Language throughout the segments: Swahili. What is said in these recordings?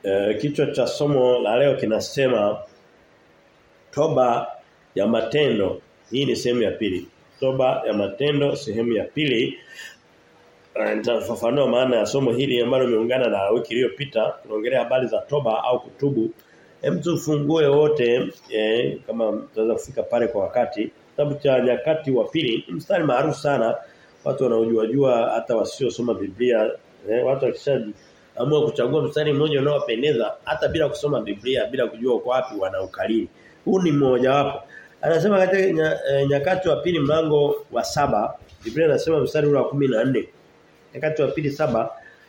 E, kichwa cha somo la leo kinasema toba ya matendo. Hii ni sehemu ya pili. Toba ya matendo sehemu ya pili. E, Nitafafanua maana ya somo hili ambalo limeungana na wiki iliyopita. Tunaongelea habari za toba au kutubu. Hem tufungue wote eh, kama tutaweza kufika pale kwa wakati. Kitabu cha nyakati wa pili mstari maarufu sana. Watu wanaojua jua hata wasiosoma Biblia eh, watu wakishaji amua kuchagua mstari mmoja unaowapendeza hata bila kusoma Biblia bila kujua uko wapi wanaukalili. Huu ni mmoja wapo. Anasema katika nya, e, nyakati wa pili mlango wa saba Biblia inasema mstari ule wa 14. Nyakati wa pili saba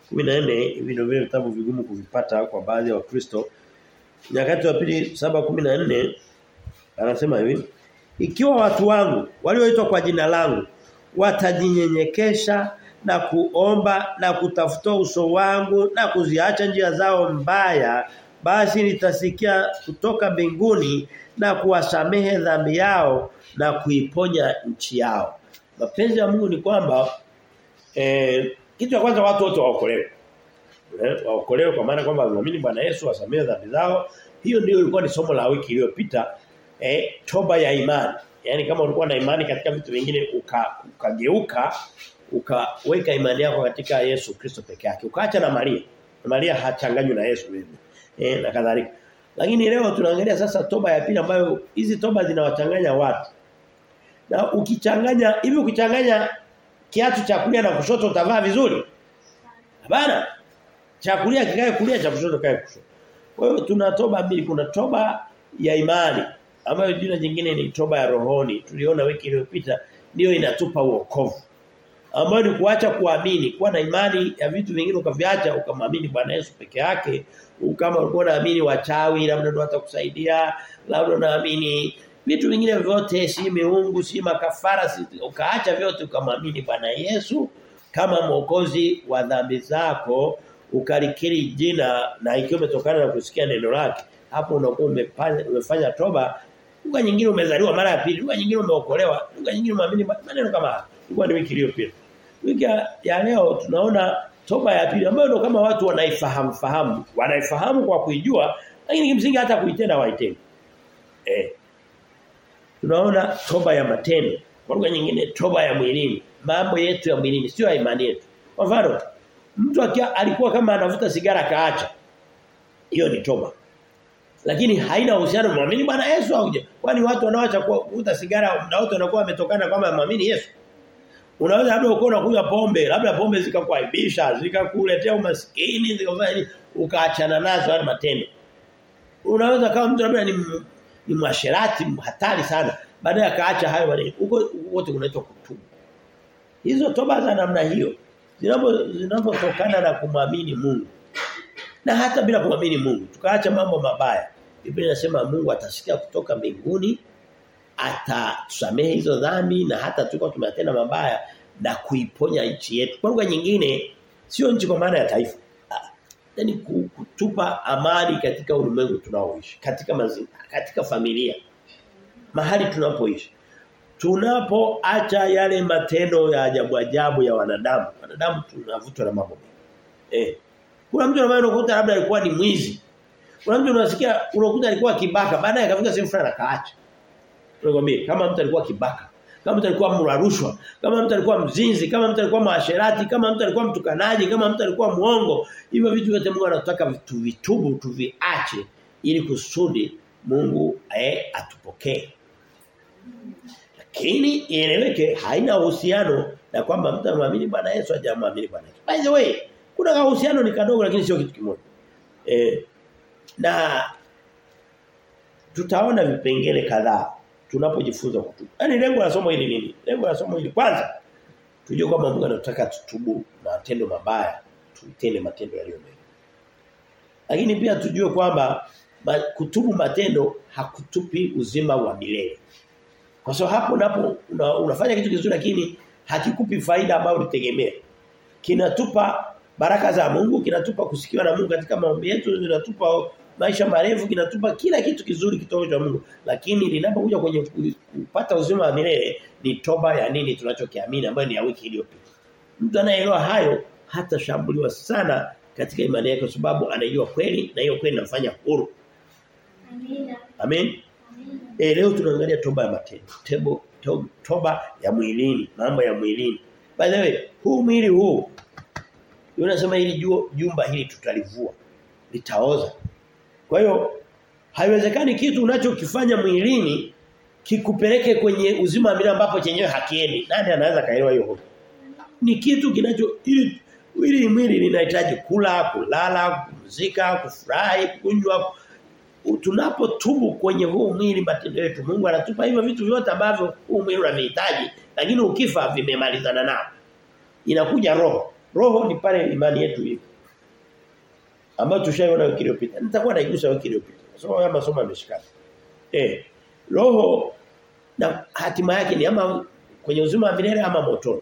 14 hivi ndio vile vitabu vigumu kuvipata kwa baadhi ya Wakristo. Nyakati wa pili 7:14 anasema hivi ikiwa watu wangu walioitwa kwa jina langu watajinyenyekesha na kuomba na kutafuta uso wangu na kuziacha njia zao mbaya basi nitasikia kutoka mbinguni na kuwasamehe dhambi yao na kuiponya nchi yao mapenzi ya Mungu ni kwamba eh, kitu cha kwanza watu wote waokolewe eh, waokolewe kwa maana kwamba waamini Bwana Yesu wasamehe dhambi zao hiyo ndio ilikuwa ni somo la wiki iliyopita eh, toba ya imani Yaani kama ulikuwa na imani katika vitu vingine ukageuka uka ukaweka imani yako katika Yesu Kristo peke yake. Ukaacha na Maria. Na Maria hachanganywi na Yesu mimi. Eh na kadhalika. Lakini leo tunaangalia sasa toba ya pili ambayo hizi toba zinawachanganya watu. Na ukichanganya hivi ukichanganya kiatu cha kulia na kushoto utavaa vizuri? Hapana. Cha kulia kikae kulia cha kushoto kae kushoto. Kwa hiyo tuna toba mbili kuna toba ya imani ambayo jina jingine ni toba ya rohoni tuliona wiki iliyopita ndio inatupa uokovu ambayo ni kuacha kuamini kuwa na imani ya vitu vingine ukaviacha ukamwamini Bwana Yesu peke yake kama ulikuwa unaamini wachawi labda ndio watakusaidia labda unaamini vitu vingine vyote si miungu si makafara si ukaacha vyote ukamwamini Bwana Yesu kama mwokozi wa dhambi zako ukalikiri jina na ikiwa umetokana na kusikia neno lake hapo unakuwa umefanya toba lugha nyingine umezaliwa mara ya pili lugha nyingine umeokolewa lugha nyingine umeamini maneno kama haya ilikuwa ni wiki iliyopita wiki ya leo tunaona toba ya pili ambayo ndio kama watu wanaifahamu fahamu wanaifahamu kwa kuijua lakini kimsingi hata kuitenda waitendi eh tunaona toba ya matendo kwa lugha nyingine toba ya mwilini mambo yetu ya mwilini sio ya imani yetu kwa mfano mtu akia alikuwa kama anavuta sigara kaacha hiyo ni toba lakini haina uhusiano na muamini Bwana Yesu au kwani watu wanaoacha kuvuta sigara na wote wanakuwa wametokana kama muamini Yesu unaweza labda uko unakunywa pombe labda pombe zikakuaibisha zikakuletea umaskini zikafanya ukaachana nazo hadi matendo unaweza kama mtu labda ni ni mwasherati hatari sana baadaye akaacha hayo maneno huko wote unaitwa kutubu hizo toba za namna hiyo zinapo zinapotokana na kumwamini Mungu na hata bila kumwamini Mungu tukaacha mambo mabaya Biblia inasema Mungu atasikia kutoka mbinguni atatusamehe hizo dhambi na hata tuko tumetenda mabaya na kuiponya nchi yetu. Kwa lugha nyingine sio nchi kwa maana ya taifa. Yaani kutupa amani katika ulimwengu tunaoishi, katika mazingira, katika familia. Mahali tunapoishi. Tunapoacha yale matendo ya ajabu ajabu ya wanadamu. Wanadamu tunavutwa na mambo mengi. Eh. Kuna mtu ambaye unakuta labda alikuwa ni mwizi. Kuna mtu unasikia unakuta alikuwa kibaka baadaye akafika sehemu fulani akaacha. Tunakwambia kama mtu alikuwa kibaka, kama mtu alikuwa mla rushwa, kama mtu alikuwa mzinzi, kama mtu alikuwa maasherati, kama mtu alikuwa mtukanaji, kama mtu alikuwa muongo, hivyo vitu vyote Mungu anataka tuvitubu, tuviache ili kusudi Mungu eh, atupokee. Lakini ieleweke haina uhusiano na kwamba mtu anamwamini Bwana Yesu hajamwamini Bwana Yesu. By the way, kuna uhusiano ni kadogo lakini sio kitu kimoja. Eh, na tutaona vipengele kadhaa tunapojifunza kutubu. Yaani lengo la somo hili nini? Lengo la somo hili kwanza tujue kwamba Mungu anataka tutubu matendo mabaya, tutende matendo yaliyo mema. Lakini pia tujue kwamba ma, kutubu matendo hakutupi uzima wa milele. Kwa sababu hapo unapo una, unafanya kitu kizuri lakini hakikupi faida ambayo ulitegemea. Kinatupa baraka za Mungu, kinatupa kusikiwa na Mungu katika maombi yetu, kinatupa maisha marefu, kinatupa kila kitu kizuri kutoka kwa Mungu. Lakini linapokuja kwenye kupata uzima wa milele ni toba ya nini tunachokiamini ambayo ni ya wiki iliyopita. Mtu anayeelewa hayo hata shambuliwa sana katika imani yake kwa sababu anajua kweli na hiyo kweli inamfanya huru. Amina. Amen. Amina. E, leo tunaangalia toba ya matendo. Tebo, to, toba ya mwilini, mambo ya mwilini. By the way, huu mwili huu unasema hili ju- jumba hili tutalivua. Litaoza. Kwa hiyo haiwezekani kitu unachokifanya mwilini kikupeleke kwenye uzima wa milele ambapo chenyewe hakiendi. Nani anaweza kaelewa hiyo hoja? Ni kitu kinacho ili ili mwili linahitaji kula, kulala, kupumzika, kufurahi, kunywa. Tunapotubu kwenye huu mwili matendo yetu, Mungu anatupa hivyo vitu vyote ambavyo huu mwili unavihitaji, lakini ukifa vimemalizana nao. Inakuja roho. Roho ni pale imani yetu ipo. Ambayo tushaiona wiki iliyopita. Nitakuwa naigusa wiki iliyopita. Somo ya masomo yameshikana. Eh, roho na hatima yake ni ama kwenye uzima wa milele ama motoni.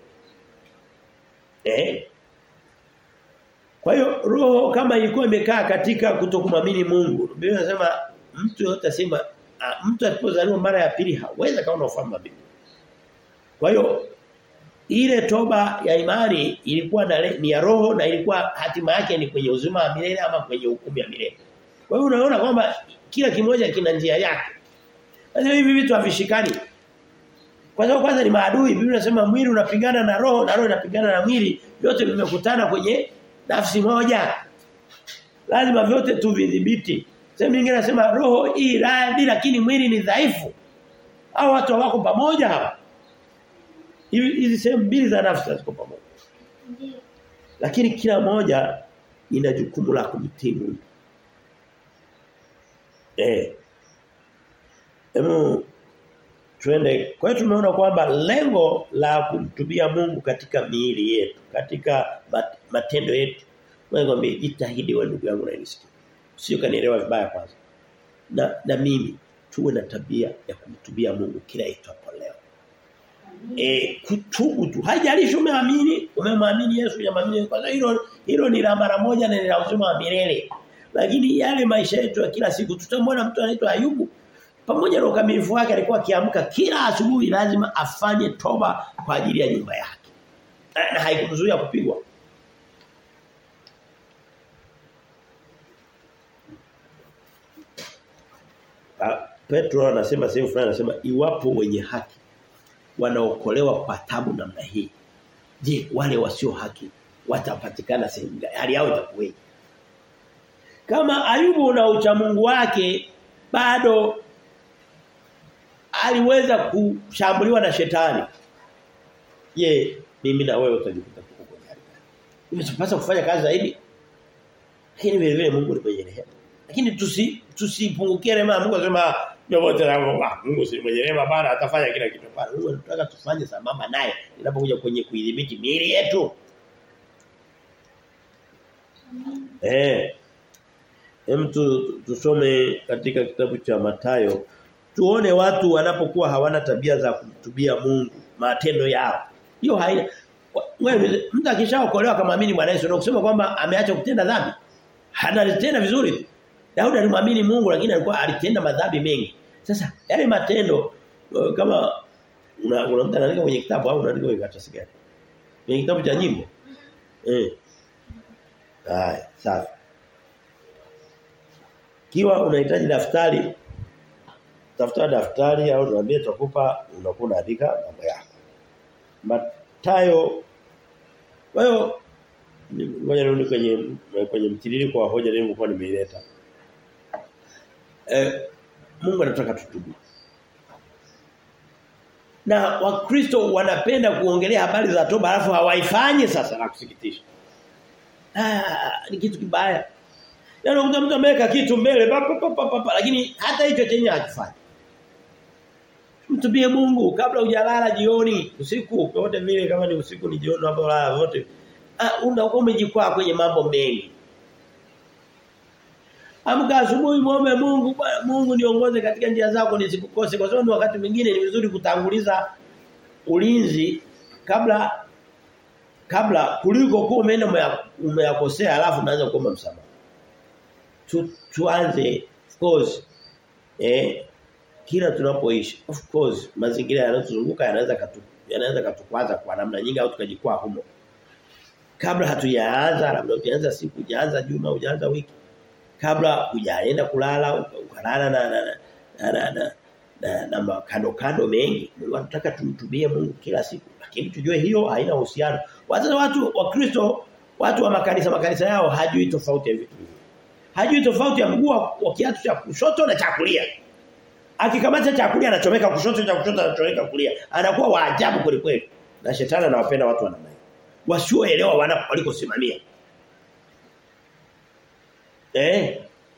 Eh? Kwa hiyo roho kama ilikuwa imekaa katika kutokumwamini Mungu. Biblia inasema mtu yote asema ah, mtu alipozaliwa mara ya pili hawezi kaona ufahamu wa Biblia. Kwa hiyo ile toba ya imani ilikuwa na, ni ya roho na ilikuwa hatima yake ni kwenye uzima wa milele ama kwenye hukumu ya milele. Kwa hiyo unaona kwamba kila kimoja kina njia yake. Sasa hivi vitu havishikani. Kwa sababu kwanza ni maadui. Biblia inasema mwili unapigana na roho na roho inapigana na mwili. Vyote vimekutana kwenye nafsi moja. Lazima vyote tuvidhibiti. Sehemu nyingine nasema roho hii radhi lakini mwili ni dhaifu. Hao watu wako pamoja hapa. Hivi hizi sehemu mbili za nafsi ziko pamoja. Ndiyo. Lakini kila moja ina jukumu la kumtii Mungu. Eh. Emu twende kwa hiyo tumeona kwamba lengo la kumtubia Mungu katika miili yetu, katika mat, matendo yetu. Wewe ngombe jitahidi wewe ndugu yangu unanisikia. Sio kanielewa vibaya kwanza. Na na mimi tuwe na tabia ya kumtubia Mungu kila itwapo leo. E, kutubu tu. Haijalishi umeamini, umemwamini Yesu, hujamwamini kwa sababu hilo hilo ni la mara moja na ni la uzima wa milele. Lakini yale maisha yetu ya kila siku tutamwona mtu anaitwa Ayubu pamoja na ukamilifu wake alikuwa akiamka kila asubuhi lazima afanye toba kwa ajili ya nyumba yake. Na haikumzuia kupigwa. Petro anasema sehemu fulani anasema iwapo wenye haki wanaokolewa kwa tabu namna hii. Je, wale wasio haki watapatikana sehemu gani? Hali yao itakuwaje? Kama Ayubu na uchamungu wake bado aliweza kushambuliwa na shetani. Je, mimi na wewe utajikuta tuko kwenye hali gani? Imesipasa kufanya kazi zaidi. Lakini vile vile Mungu ni mwenye rehema. Lakini tusi tusipungukie rehema Mungu anasema vyovyote na Mungu si mwenye rehema bana atafanya kila kitu bana. Mungu anataka tufanye sambamba naye inapokuja kwenye kuidhibiti miili yetu. Eh. Hem tu, tusome katika kitabu cha Matayo tuone watu wanapokuwa hawana tabia za kumtubia Mungu matendo yao. Hiyo haina wewe mtu akishaokolewa kama amini Bwana Yesu na kusema kwamba ameacha kutenda dhambi. Analitenda vizuri. Daudi alimwamini Mungu lakini alikuwa alitenda madhambi mengi. Sasa yale matendo uh, kama una, una mtu anaandika kwenye kitabu au unaandika kwenye karatasi gani? Kwenye kitabu cha nyimbo. Eh. Haya, safi. Kiwa unahitaji daftari tafuta daftari au tuambie tutakupa unakuwa unaandika mambo yako. Matayo kwa hiyo ngoja nirudi kwenye kwenye mtiririko wa hoja nilikuwa nimeileta. Eh Mungu anataka tutubu. Na Wakristo wanapenda kuongelea habari za toba alafu hawaifanyi sasa na kusikitisha. Ah, ni kitu kibaya. Yaani unakuta mtu ameweka kitu mbele papa papa papa lakini hata hicho chenye hakifanyi. Mtubie Mungu kabla hujalala jioni, usiku, wote vile kama ni usiku ni jioni hapo lala wote. Ah unakuwa umejikwaa kwenye mambo mengi. Amka asubuhi muombe Mungu, Mungu niongoze katika njia zako nisikukose kwa sababu wakati mwingine ni vizuri kutanguliza ulinzi kabla kabla kuliko kuwa umeenda umeyakosea alafu unaanza kuomba msamaha. Tu, tuanze of course eh kila tunapoishi of course mazingira yanayotuzunguka yanaweza katu yanaweza katukwaza kwa namna nyingi au tukajikwaa humo kabla hatujaanza labda hujaanza siku hujaanza juma hujaanza wiki kabla hujaenda kulala ukalala na na na na, na, na, na, na makando kando mengi Mungu anataka tumtumie Mungu kila siku lakini tujue hiyo haina uhusiano wazazi watu wa Kristo watu wa makanisa makanisa yao hajui tofauti ya vitu hajui tofauti ya mguu wa kiatu cha kushoto na cha kulia akikamata cha kulia anachomeka kushoto cha kushoto anachomeka kulia anakuwa wa ajabu kweli kweli na shetani anawapenda watu wa namna hiyo wasioelewa wana walikosimamia eh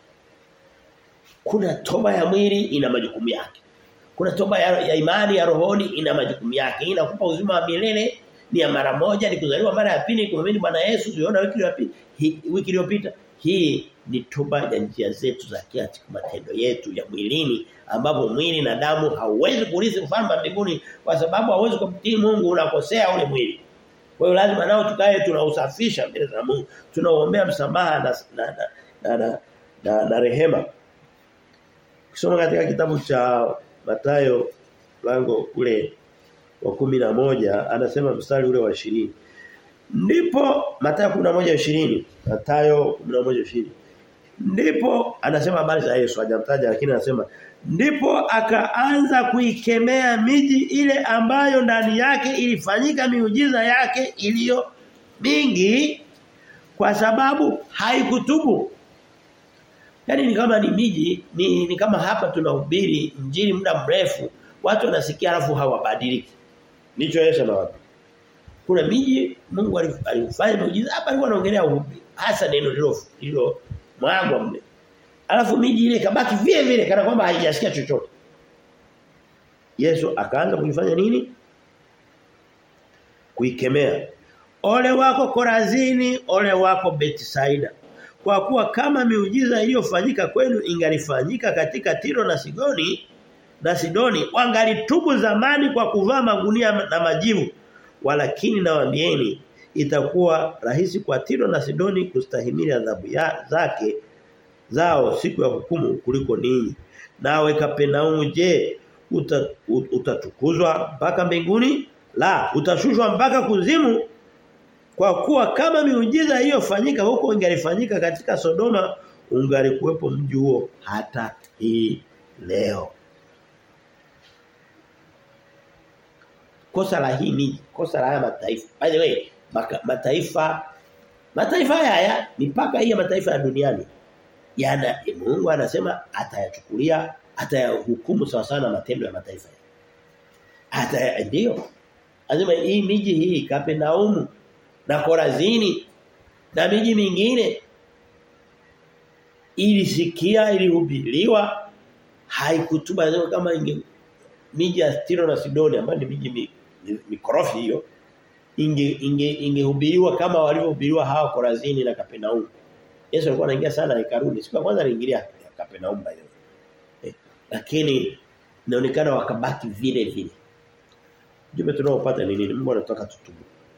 kuna toba ya mwili ina majukumu yake kuna toba ya, ya imani ya rohoni ina majukumu yake inakupa uzima wa milele ni ya mara moja ni kuzaliwa mara ya pili kumwamini Bwana Yesu tuliona wiki iliyopita wiki iliyopita hii ni toba ya njia zetu za kiasi matendo yetu ya mwilini ambapo mwili na damu hauwezi kurithi ufalme wa mbinguni kwa sababu hauwezi kumtii Mungu unakosea ule mwili. Kwa hiyo lazima nao tukae tunausafisha mbele za Mungu. Tunaombea msamaha na na na, na, na, na, na rehema. Kisoma katika kitabu cha Matayo lango ule wa kumi na moja anasema mstari ule wa 20. Ndipo Mathayo 11:20, Mathayo 11:20. Ndipo anasema habari za Yesu hajamtaja lakini anasema ndipo akaanza kuikemea miji ile ambayo ndani yake ilifanyika miujiza yake iliyo mingi kwa sababu haikutubu. Yaani ni kama ni miji ni, ni kama hapa tunahubiri injili muda mrefu watu wanasikia alafu hawabadiliki. Ndicho Yesu anawaambia. Kuna miji Mungu alifanya muujiza hapa alikuwa anaongelea uhubiri hasa neno lilo lilo mwagwa mle. Alafu miji ile kabaki vile vile kana kwamba haijasikia chochote. Yesu akaanza kuifanya nini? Kuikemea. Ole wako Korazini, ole wako Betsaida. Kwa kuwa kama miujiza iliyofanyika kwenu ingalifanyika katika Tiro na Sidoni na Sidoni wangalitubu zamani kwa kuvaa magunia na majivu walakini nawaambieni itakuwa rahisi kwa Tiro na Sidoni kustahimili adhabu zake zao siku ya hukumu kuliko ninyi nawe Kapenaumu je uta, utatukuzwa mpaka mbinguni la utashushwa mpaka kuzimu kwa kuwa kama miujiza hiyo fanyika huko ingalifanyika katika Sodoma ungalikuwepo mji huo hata hii leo kosa la hii miji, kosa la haya mataifa. By the way, maka, mataifa mataifa haya mipaka hii ya mataifa ya duniani yana Mungu anasema atayachukulia atayahukumu sawa sawa na matendo ya mataifa. Ata ndio. Anasema hii miji hii Kapenaumu na Korazini na miji mingine ilisikia ilihubiriwa haikutuba kama inge miji ya Tiro na Sidoni ambayo ni miji mikorofi hiyo inge inge ingehubiriwa kama walivyohubiriwa hawa Korazini na Kapenaumu. Yesu alikuwa anaingia sana hekaluni. Siku ya kwanza aliingilia Kapenaumu by eh, lakini inaonekana wakabaki vile vile. Jumbe tunaopata ni nini? Mungu anataka tutubu.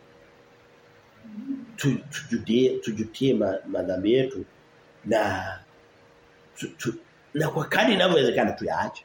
Tujudie tujutie madhambi yetu na tu, tu, na kwa kadri inavyowezekana tuyaache.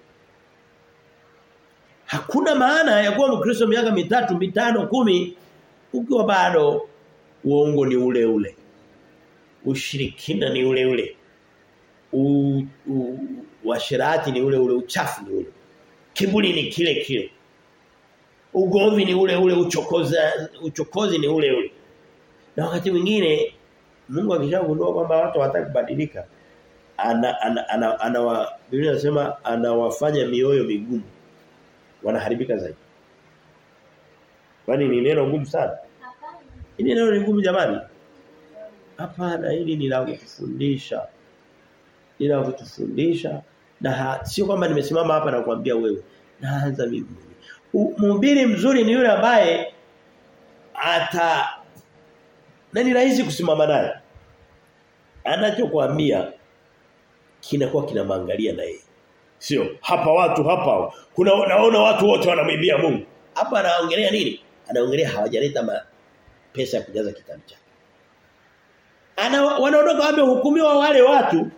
Hakuna maana ya kuwa Mkristo miaka mitatu, mitano, kumi ukiwa bado uongo ni ule ule. Ushirikina ni ule ule. U, u, washirati ni ule ule, uchafu ni ule. Kiburi ni kile kile. Ugomvi ni ule ule, uchokoza uchokozi ni ule ule. Na wakati mwingine Mungu akishagundua kwamba watu hawataka kubadilika ana ana ana, ana, ana Biblia inasema anawafanya mioyo migumu wanaharibika zaidi. Kwani ni neno ngumu sana? Hapana. Hili neno ni ngumu jamani? Hapana, hili ni la kutufundisha. Ni la kutufundisha na sio kwamba nimesimama hapa na kuambia wewe. Naanza mimi. Mhubiri mzuri ni yule ambaye ata na ni rahisi kusimama naye. Anachokuambia kinakuwa kinamwangalia na yeye. Sio hapa watu hapa kuna naona watu wote wanamwibia Mungu. Hapa anaongelea nini? Anaongelea hawajaleta ma pesa ya kujaza kitabu chake. Ana wanaondoka wamehukumiwa wale watu.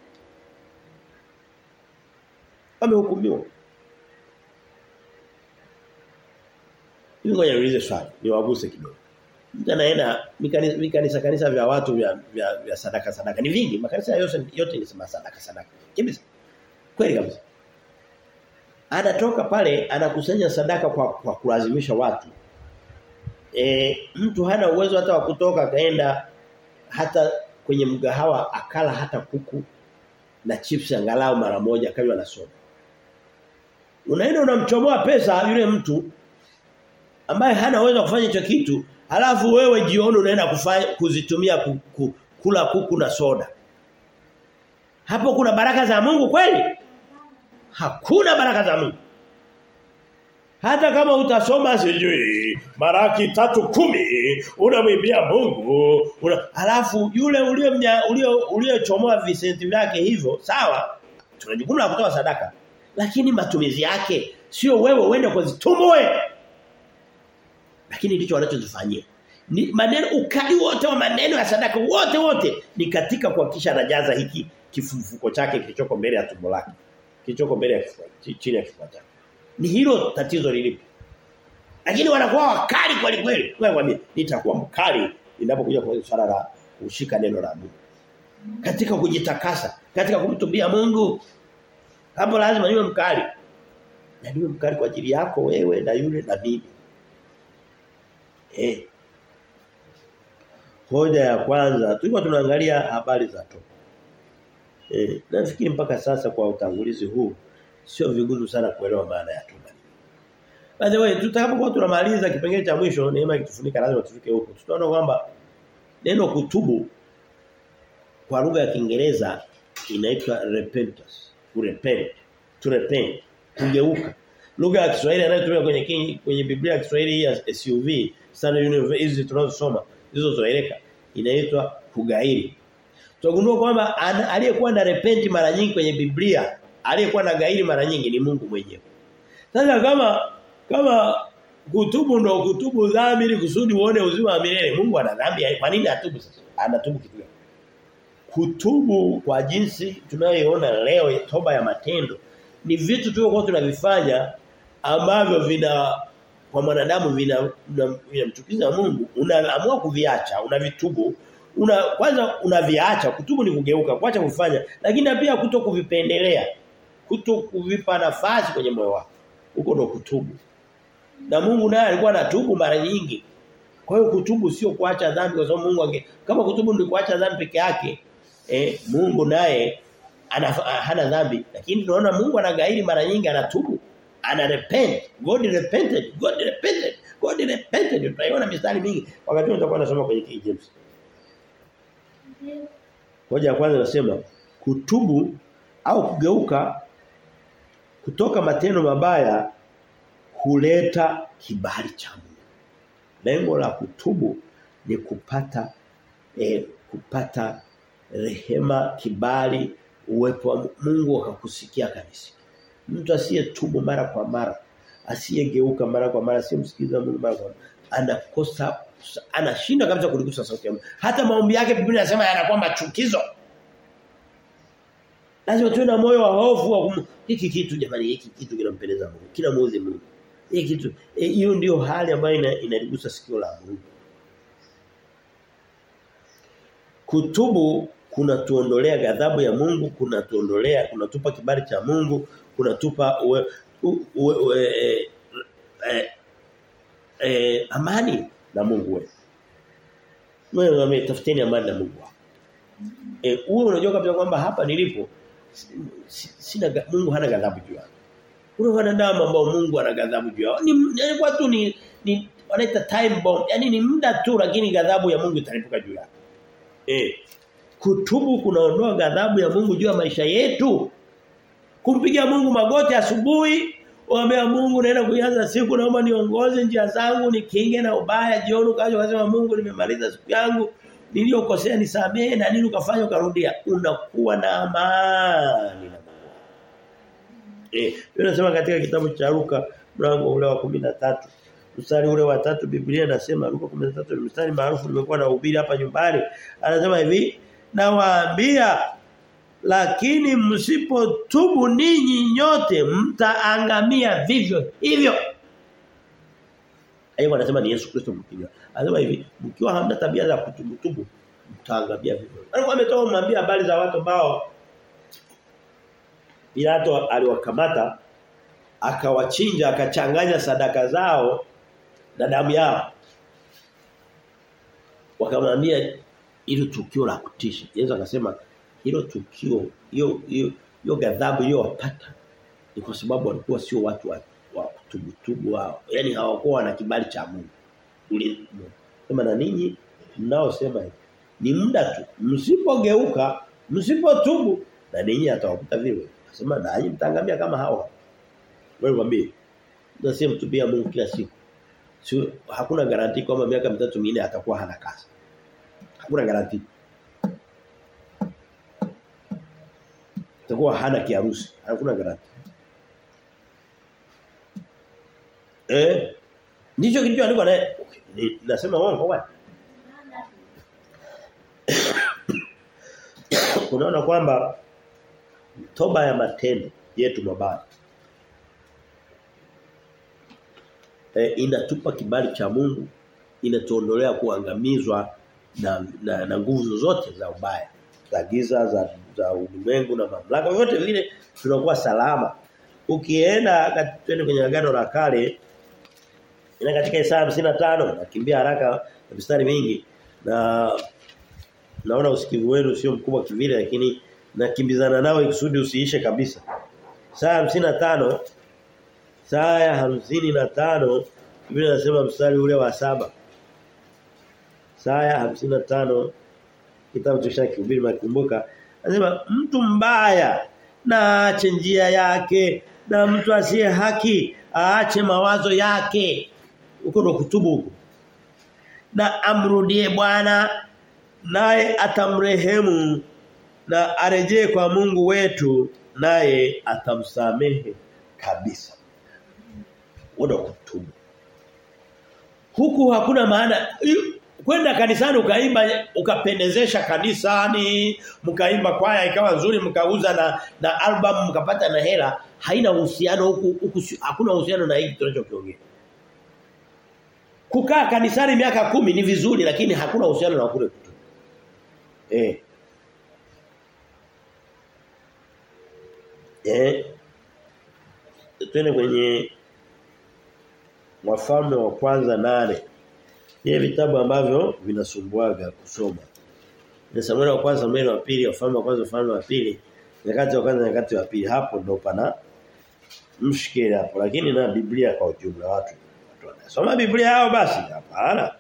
Wamehukumiwa. Hivi ngoja niulize swali, niwaguse kidogo. Mtu anaenda mikanisa, mikanisa kanisa vya watu vya, vya, vya sadaka sadaka ni vingi. Makanisa yote yote ni sema sadaka sadaka. Kabisa. Kweli kabisa. Anatoka pale anakusanya sadaka kwa, kwa kulazimisha watu. E, mtu hana uwezo hata wa kutoka kaenda hata kwenye mgahawa akala hata kuku na chips angalau mara moja kanywa na soda. Unaenda unamchomoa pesa yule mtu ambaye hana uwezo wa kufanya hicho kitu, halafu wewe jioni unaenda kufanya kuzitumia ku, ku, kula kuku na soda. Hapo kuna baraka za Mungu kweli? Hakuna baraka za Mungu. Hata kama utasoma sijui maraki tatu kumi unamwimbia Mungu una, alafu yule ulio uliochomoa visenti vyake hivyo sawa tuna jukumu la kutoa sadaka lakini matumizi yake sio wewe uende kuzitumue lakini ndicho wanachozifanyia ni maneno ukali wote wa maneno ya sadaka wote wote ni katika kuhakikisha anajaza hiki kifufuko chake kilichoko mbele ya tumbo lake kilichoko mbele ya kifua chini ya kifua chake ni hilo tatizo lilipo. Lakini wanakuwa wakali kweli kweli. Wewe mwambie nitakuwa mkali ninapokuja kwa swala la kushika neno la Mungu. Katika kujitakasa, katika kumtumbia Mungu. Hapo lazima niwe mkali. Na niwe mkali kwa ajili yako wewe na yule na mimi. Eh. Hoja ya kwanza tulikuwa tunaangalia habari za toba. Eh, nafikiri mpaka sasa kwa utangulizi huu sio vigumu sana kuelewa maana ya toba. By the way, tutakapokuwa tunamaliza kipengele cha mwisho neema ikitufunika lazima tufike huko. Tutaona kwamba neno kutubu kwa lugha ya Kiingereza inaitwa repentance. Kurepent. To repent. Kugeuka. Lugha ya Kiswahili inayotumika kwenye king, kwenye Biblia ya Kiswahili ya SUV, Standard University hizi tunazosoma, hizo zoeleka inaitwa kugairi. Tutagundua kwamba aliyekuwa na repent mara nyingi kwenye Biblia aliyekuwa na gairi mara nyingi ni Mungu mwenyewe. Sasa kama kama kutubu ndo kutubu dhambi ili kusudi uone uzima wa milele, Mungu ana dhambi, kwa nini atubu sasa? Anatubu kitu gani? Kutubu kwa jinsi tunayoiona leo toba ya matendo ni vitu tulivyokuwa tunavifanya ambavyo vina kwa mwanadamu vina vinamchukiza vina Mungu, unaamua kuviacha, unavitubu una kwanza unaviacha kutubu ni kugeuka kuacha kufanya lakini pia kuto kuvipendelea kuto kuvipa nafasi kwenye moyo wako huko ndo kutubu na Mungu naye alikuwa anatubu mara nyingi kwa hiyo kutubu sio kuacha dhambi kwa sababu Mungu ange kama kutubu ni kuacha dhambi peke yake eh Mungu naye hana dhambi lakini tunaona Mungu anagairi mara nyingi anatubu ana repent God repented God repented God repented tutaiona mistari mingi wakati tutakuwa tunasoma kwenye King James Hoja ya kwanza nasema kutubu au kugeuka kutoka matendo mabaya huleta kibali cha Mungu. Lengo la kutubu ni kupata eh, kupata rehema, kibali, uwepo wa Mungu akakusikia kanisa. Mtu asiyetubu mara kwa mara, asiyegeuka mara kwa mara, asiyemsikiza Mungu mara kwa mara, anakosa anashinda kabisa kuligusa sauti ya Mungu. Hata maombi yake Biblia inasema yanakuwa machukizo. Lazima tuwe na moyo wa hofu wa kum... hiki kitu jamani hiki kitu kinampendeza Mungu. Kinamuudhi Mungu. Hiki kitu hiyo e, ndio hali ambayo ina, inaligusa sikio la Mungu. Kutubu kunatuondolea ghadhabu ya Mungu, kunatuondolea, kunatupa kibali cha Mungu, kunatupa uwe, uwe, uwe, e, e, e, amani na Mungu wetu. Wewe umetafuteni amani na Mungu wako. Eh wewe unajua kabisa kwamba hapa nilipo sina Mungu hana ghadhabu juu yangu. Kuna wanadamu ambao Mungu ana ghadhabu juu yao. Ni yani watu ni ni wanaita time bomb. Yaani ni muda tu lakini ghadhabu ya Mungu italipuka juu yao. Eh kutubu kunaondoa ghadhabu ya Mungu juu ya maisha yetu. Kumpigia Mungu magoti asubuhi Waambia Mungu naenda kuanza siku naomba niongoze njia zangu nikinge na ubaya jioni ukaja ukasema Mungu nimemaliza siku yangu niliyokosea nisamehe na nini ukafanya ukarudia unakuwa na amani na Mungu. Eh, tunasema katika kitabu cha Luka mlango ule wa 13 mstari ule wa tatu Biblia inasema Luka 13 ni mstari maarufu nimekuwa na ubiri hapa nyumbani anasema hivi nawaambia lakini msipotubu ninyi nyote mtaangamia vivyo hivyo Yeye anasema ni Yesu Kristo mkinywa. Anasema hivi, mkiwa hamna tabia za kutubutubu mtaangamia vivyo. Alikuwa ametoa kumwambia habari za watu ambao Pilato aliwakamata akawachinja akachanganya sadaka zao na damu yao. Wakamwambia hilo tukio la kutisha. Yesu akasema hilo tukio hiyo hiyo hiyo ghadhabu iliyowapata ni kwa sababu walikuwa sio watu wa, wa kutubutubu wao. Yaani hawakuwa na kibali cha Mungu. Uli sema na ninyi mnaosema hivi ni muda tu. Msipogeuka, msipotubu na ninyi atawakuta vile. Nasema nanyi mtangamia kama hao. Wewe mwambie. Ndio mtubia Mungu kila siku. Sio hakuna garanti kwamba miaka mitatu minne atakuwa hana kazi. Hakuna garanti. Atakuwa hana kiharusi. Hakuna garanti. Eh? Ndicho kilichoandikwa naye. Nasema uongo bwana. Unaona kwamba toba ya matendo yetu mabaya e, inatupa kibali cha Mungu inatuondolea kuangamizwa na, na, na nguvu zozote za ubaya za giza za za ulimwengu na mamlaka yote vile tunakuwa salama ukienda twende kwenye agano la kale ina katika Isaya 55 nakimbia haraka na mistari mingi na naona usikivu wenu sio mkubwa kivile lakini nakimbizana nao ikusudi usiishe kabisa. Saa 55 saa ya 55 Biblia inasema mstari ule wa saba Saa ya 55 kitabu cha Shakihubiri makumbuka anasema mtu mbaya na aache njia yake na mtu asiye haki aache mawazo yake huko ndo kutubu huko na amrudie Bwana naye atamrehemu na arejee kwa Mungu wetu naye atamsamehe kabisa. Wada kutubu. Huku hakuna maana kwenda kanisani ukaimba ukapendezesha kanisani mkaimba kwaya ikawa nzuri mkauza na na album mkapata na hela haina uhusiano huku, huku hakuna uhusiano na hiki tunachokiongea kukaa kanisani miaka kumi ni vizuri lakini hakuna uhusiano na kule kutubu eh eh twende kwenye wafalme wa kwanza nane ni vitabu ambavyo vinasumbuaga kusoma ni Samueli wa kwanza Samueli wa pili wafalme wa kwanza wafalme wa pili nyakati wa kwanza nyakati wa pili hapo ndo pana mshikeli hapo lakini na Biblia kwa ujumla watu watu wanasoma Biblia yao basi hapana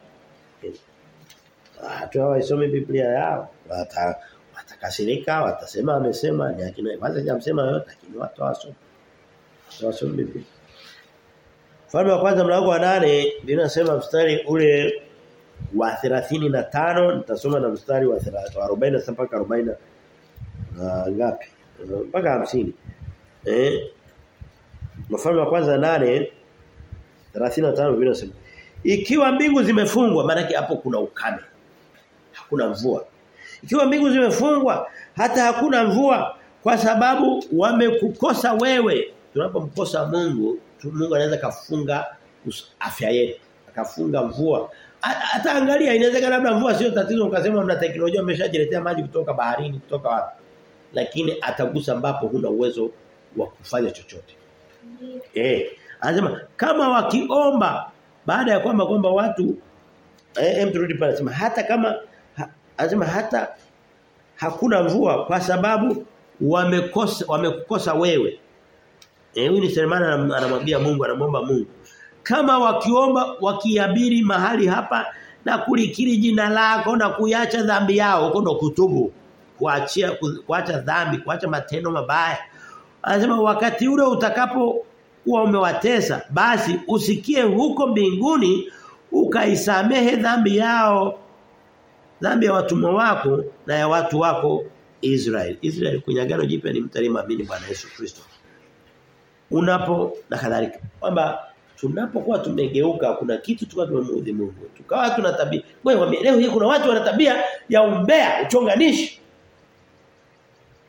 watu hawasome Biblia yao wata watakasirika watasema amesema ni akina kwanza hajamsema yote lakini watu hawasome hawasome Biblia Mfalme wa kwanza mlango wa nane linasema mstari ule wa 35 nitasoma na mstari wa 40 mpaka 40 na ngapi mpaka 50 eh Mfalme wa kwanza nane 35 vinasema ikiwa mbingu zimefungwa maana hapo kuna ukame hakuna mvua ikiwa mbingu zimefungwa hata hakuna mvua kwa sababu wamekukosa wewe tunapomkosa Mungu Mungu anaweza kafunga afya yetu akafunga mvua hata angalia inawezekana labda mvua sio tatizo ukasema mna teknolojia mmeshajiletea maji kutoka baharini kutoka wapi lakini atagusa ambapo huna uwezo wa kufanya chochote eh anasema kama wakiomba baada ya kwamba kwamba watu eh turudi pale anasema hata kama ha, anasema hata hakuna mvua kwa sababu wamekosa wamekukosa wewe Eh huyu ni Selemana anamwambia Mungu anamwomba Mungu. Kama wakiomba wakiabiri mahali hapa na kulikiri jina lako na kuiacha dhambi yao huko ndo kutubu. Kuachia kuacha dhambi, kuacha matendo mabaya. Anasema wakati ule utakapo kuwa umewatesa basi usikie huko mbinguni ukaisamehe dhambi yao dhambi ya watumwa wako na ya watu wako Israel. Israel kwenye agano jipya ni mtu aliyemwamini Bwana Yesu Kristo unapo na kadhalika kwamba tunapokuwa tumegeuka kuna kitu tukawa tumemuudhi Mungu tukawa tuna tabia wewe leo hii kuna watu wana tabia ya umbea uchonganishi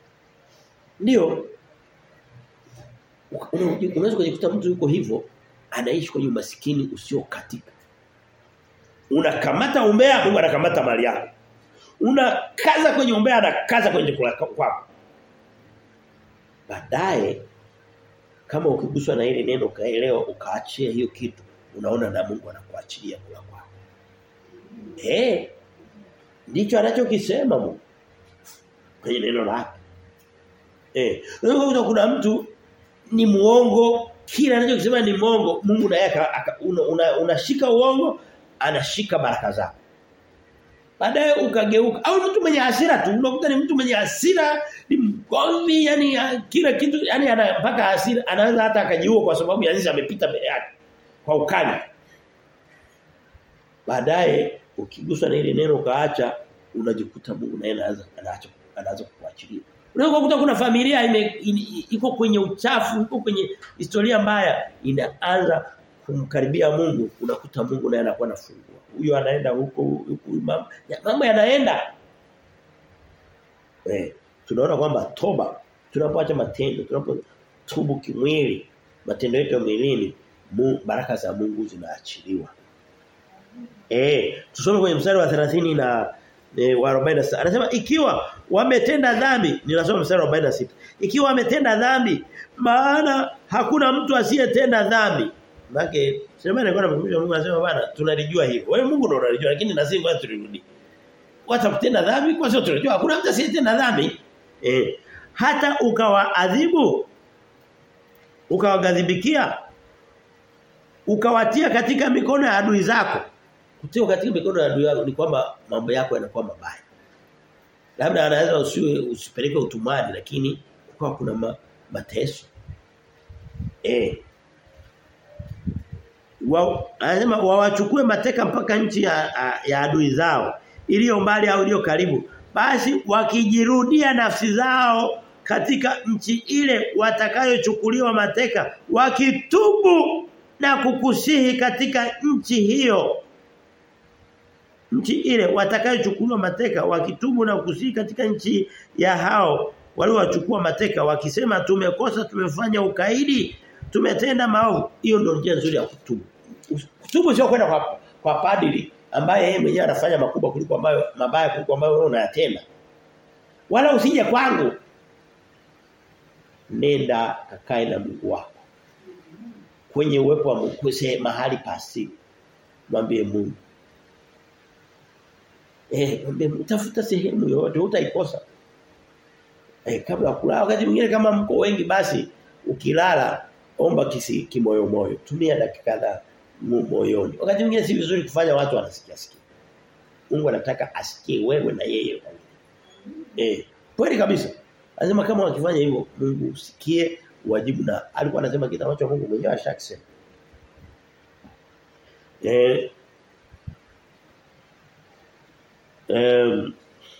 ndio unaweza kujikuta mtu yuko hivyo anaishi kwenye umasikini usiokatika. Unakamata umbea Mungu anakamata mali yako. Unakaza kwenye umbea anakaza kwenye chakula kwako. Baadaye kama ukiguswa na ile neno ukaelewa ukaachia hiyo kitu unaona na Mungu anakuachilia kula kwako. Eh. Ndicho anachokisema Mungu. Kwenye neno lake. Eh, unaweza kuna mtu ni muongo, kila anachokisema ni muongo, Mungu naye unashika una, una uongo, anashika baraka zako. Baadaye ukageuka au mtu mwenye hasira tu, unakuta ni mtu mwenye hasira, ni mgomvi, yani kila kitu, yani ana mpaka hasira, anaweza hata akajiua kwa sababu yani amepita mbele yake kwa ukali. Baadaye ukiguswa na ile neno ukaacha, unajikuta Mungu naye anaanza anaacha anaanza kukuachilia. Unaweza kukuta kuna familia ime, in, iko kwenye uchafu, iko kwenye historia mbaya, inaanza kumkaribia Mungu, unakuta Mungu naye anakuwa anafungua. Huyo anaenda huko huko mambo, mambo yanaenda. Eh, tunaona kwamba toba, tunapoacha matendo, tunapotubu kimwili, matendo yetu ya mwilini, baraka za Mungu zinaachiliwa. Eh, tusome kwenye mstari wa 30 na e, wa 46. Anasema ikiwa wametenda dhambi, ninasoma mstari wa 46. Ikiwa wametenda dhambi, maana hakuna mtu asiyetenda dhambi. Maana sema alikuwa anamkumbusha Mungu anasema bwana tunalijua hilo. Wewe Mungu ndio unalijua lakini na sisi ngoja tulirudi. Wata kutenda dhambi kwa sababu tunajua hakuna mtu asiyetenda dhambi. Eh, hata ukawaadhibu ukawagadhibikia ukawatia katika mikono ya adui zako kutiwa katika mikono ya adui yako ni kwamba mambo yako yanakuwa mabaya. Labda anaweza usiwe usipeleke utumwani lakini kwa kuna ma, mateso. Eh. Wa anasema wawachukue mateka mpaka nchi ya, ya adui zao iliyo mbali au iliyo karibu. Basi wakijirudia nafsi zao katika nchi ile watakayochukuliwa mateka wakitubu na kukusihi katika nchi hiyo nchi ile watakayochukuliwa mateka wakitubu na kusihi katika nchi ya hao waliowachukua mateka wakisema tumekosa tumefanya ukaidi tumetenda maovu hiyo ndio njia nzuri ya kutubu kutubu sio kwenda kwa kwa padri ambaye yeye mwenyewe anafanya makubwa kuliko ambayo mabaya kuliko ambayo wewe unayatenda wala usije kwangu nenda kakae na Mungu wako kwenye uwepo wa Mungu mahali pasi mwambie Mungu Eh, utafuta sehemu yote utaikosa. Eh, kabla ya kulala wakati mwingine kama mko wengi basi ukilala omba kisi kimoyo moyo. Tumia dakika kadhaa moyoni. Wakati mwingine si vizuri kufanya watu wanasikia sikia. Mungu anataka asikie wewe na yeye. Eh, kweli kabisa. Anasema kama wakifanya hivyo Mungu usikie wajibu na alikuwa anasema kitu ambacho Mungu mwenyewe ashakisema. Eh Um,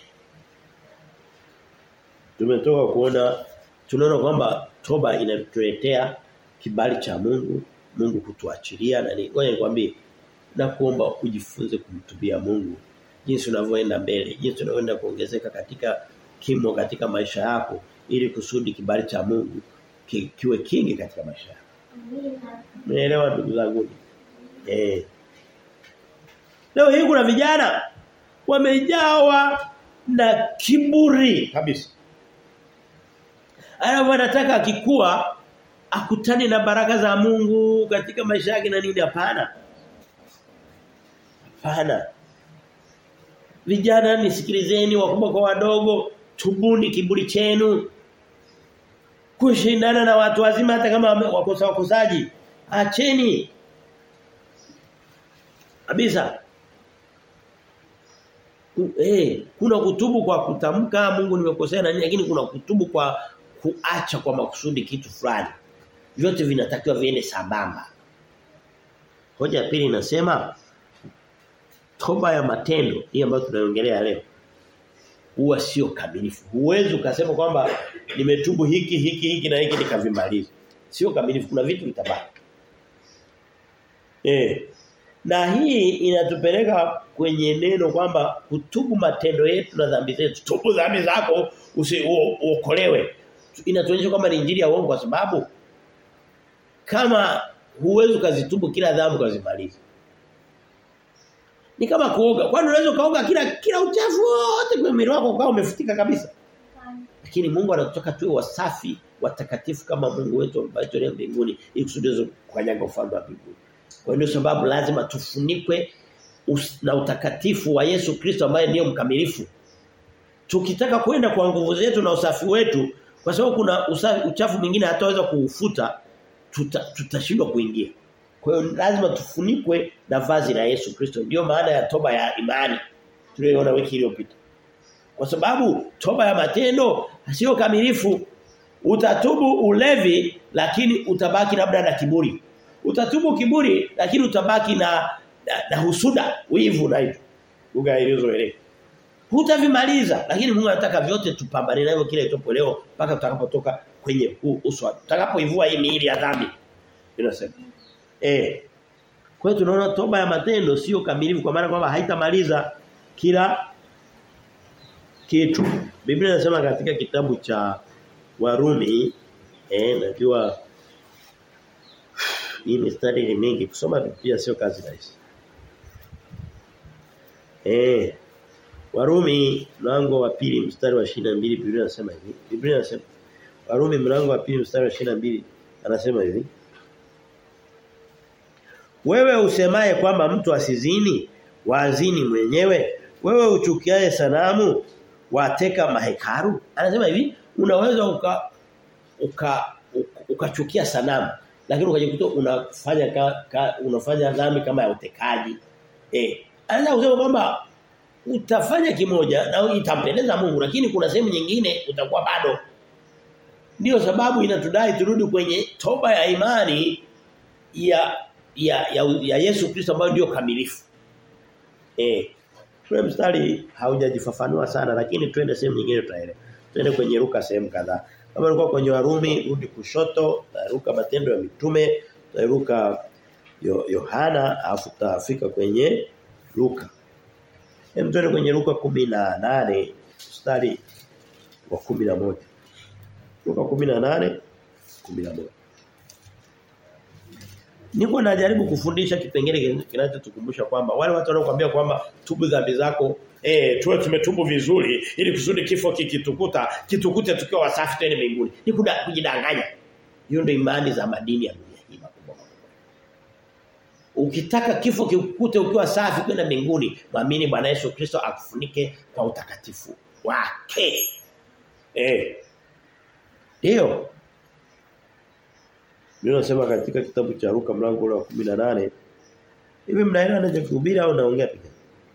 tumetoka kuona tunaona kwamba toba inatuletea kibali cha Mungu, Mungu kutuachilia na ni ngoja nikwambie na kuomba ujifunze kumtubia Mungu jinsi unavyoenda mbele, jinsi unavyoenda kuongezeka katika kimo katika maisha yako ili kusudi kibali cha Mungu ki, kiwe kingi katika maisha yako. Umeelewa ndugu zangu? Eh. Leo hii kuna vijana wamejawa na kiburi kabisa. Alafu anataka akikua akutane na baraka za Mungu katika maisha yake na nini hapana. Hapana. Vijana nisikilizeni wakubwa kwa wadogo, tubuni kiburi chenu. Kushindana na watu wazima hata kama wakosa wakosaji. Acheni. Kabisa eh kuna kutubu kwa kutamka Mungu nimekosea na nini lakini kuna kutubu kwa kuacha kwa makusudi kitu fulani. Vyote vinatakiwa viende sambamba. Hoja ya pili inasema toba ya matendo hii ambayo tunaiongelea leo huwa sio kamilifu. Huwezi ukasema kwamba nimetubu hiki hiki hiki na hiki nikavimaliza. Sio kamilifu kuna vitu vitabaki. Eh na hii inatupeleka kwenye neno kwamba kutubu matendo yetu na dhambi zetu. Tubu dhambi zako uokolewe. Inatuonyesha kwamba ni injili ya uongo kwa sababu kama huwezi ukazitubu kila dhambi ukazimaliza. Ni kama kuoga. Kwani unaweza kaoga kila kila uchafu wote kwenye mwili wako kwa umefutika kabisa. Lakini Mungu anataka tuwe wasafi, watakatifu kama Mungu wetu ambaye tuliye mbinguni ili kusudi kukanyaga ufalme wa mbinguni. Kwa hiyo sababu lazima tufunikwe na utakatifu wa Yesu Kristo ambaye ndiye mkamilifu. Tukitaka kwenda kwa nguvu zetu na usafi wetu kwa sababu kuna usafi, uchafu mwingine hataweza kuufuta tutashindwa tuta kuingia. Kwa hiyo lazima tufunikwe na vazi la Yesu Kristo. Ndio maana ya toba ya imani tuliyoona wiki iliyopita. Kwa sababu toba ya matendo sio kamilifu. Utatubu ulevi lakini utabaki labda na kiburi. Utatubu kiburi lakini utabaki na na, na husuda, wivu na hivyo. Lugha iliyozoeleka. Hutavimaliza lakini Mungu anataka vyote tupambane navyo kile itopo leo mpaka tutakapotoka kwenye huu uso. Tutakapoivua hii miili ya dhambi. Inasema. Eh. Kwa hiyo tunaona toba ya matendo sio kamilifu kwa maana kwamba haitamaliza kila kitu. Biblia inasema katika kitabu cha Warumi eh najua hii mistari ni mingi kusoma Biblia sio kazi rahisi. Eh Warumi mlango wa pili mstari wa 22 Biblia inasema hivi. Biblia inasema Warumi mlango wa pili mstari wa 22 anasema hivi. Wewe usemaye kwamba mtu asizini, wazini mwenyewe, wewe uchukiaye sanamu, wateka mahekaru. Anasema hivi, unaweza uka uka ukachukia uka sanamu, lakini ukajikuta unafanya ka, ka, unafanya dhambi kama ya utekaji. Eh, anaweza kusema kwamba utafanya kimoja na itampendeza Mungu lakini kuna sehemu nyingine utakuwa bado Ndiyo sababu inatudai turudi kwenye toba ya imani ya ya ya, ya Yesu Kristo ambayo ndio kamilifu. Eh. Tule mstari haujajifafanua sana lakini twende sehemu nyingine tutaelewa. Twende kwenye Luka sehemu kadhaa. Kama ulikuwa kwenye Warumi rudi kushoto, Luka matendo ya mitume, Luka Yohana afu tutafika kwenye Luka. Hem twende kwenye Luka 18 mstari wa 11. Luka 18 11. Niko najaribu kufundisha kipengele kinachotukumbusha kwamba wale watu wanaokuambia kwamba tubu dhambi zako eh tuwe tumetubu vizuri ili kusudi kifo kikitukuta kitukute tukiwa wasafi tena mbinguni. Ni kujidanganya. Hiyo ndio imani za madini ya dunia hii makubwa. Ukitaka kifo kikukute ukiwa safi kwenda mbinguni, muamini Bwana Yesu Kristo akufunike kwa utakatifu wake. Eh. Ndio. Ndio nasema katika kitabu cha Luka mlango wa 18 hivi mnaelewa ninachokuhubiri au naongea pekee?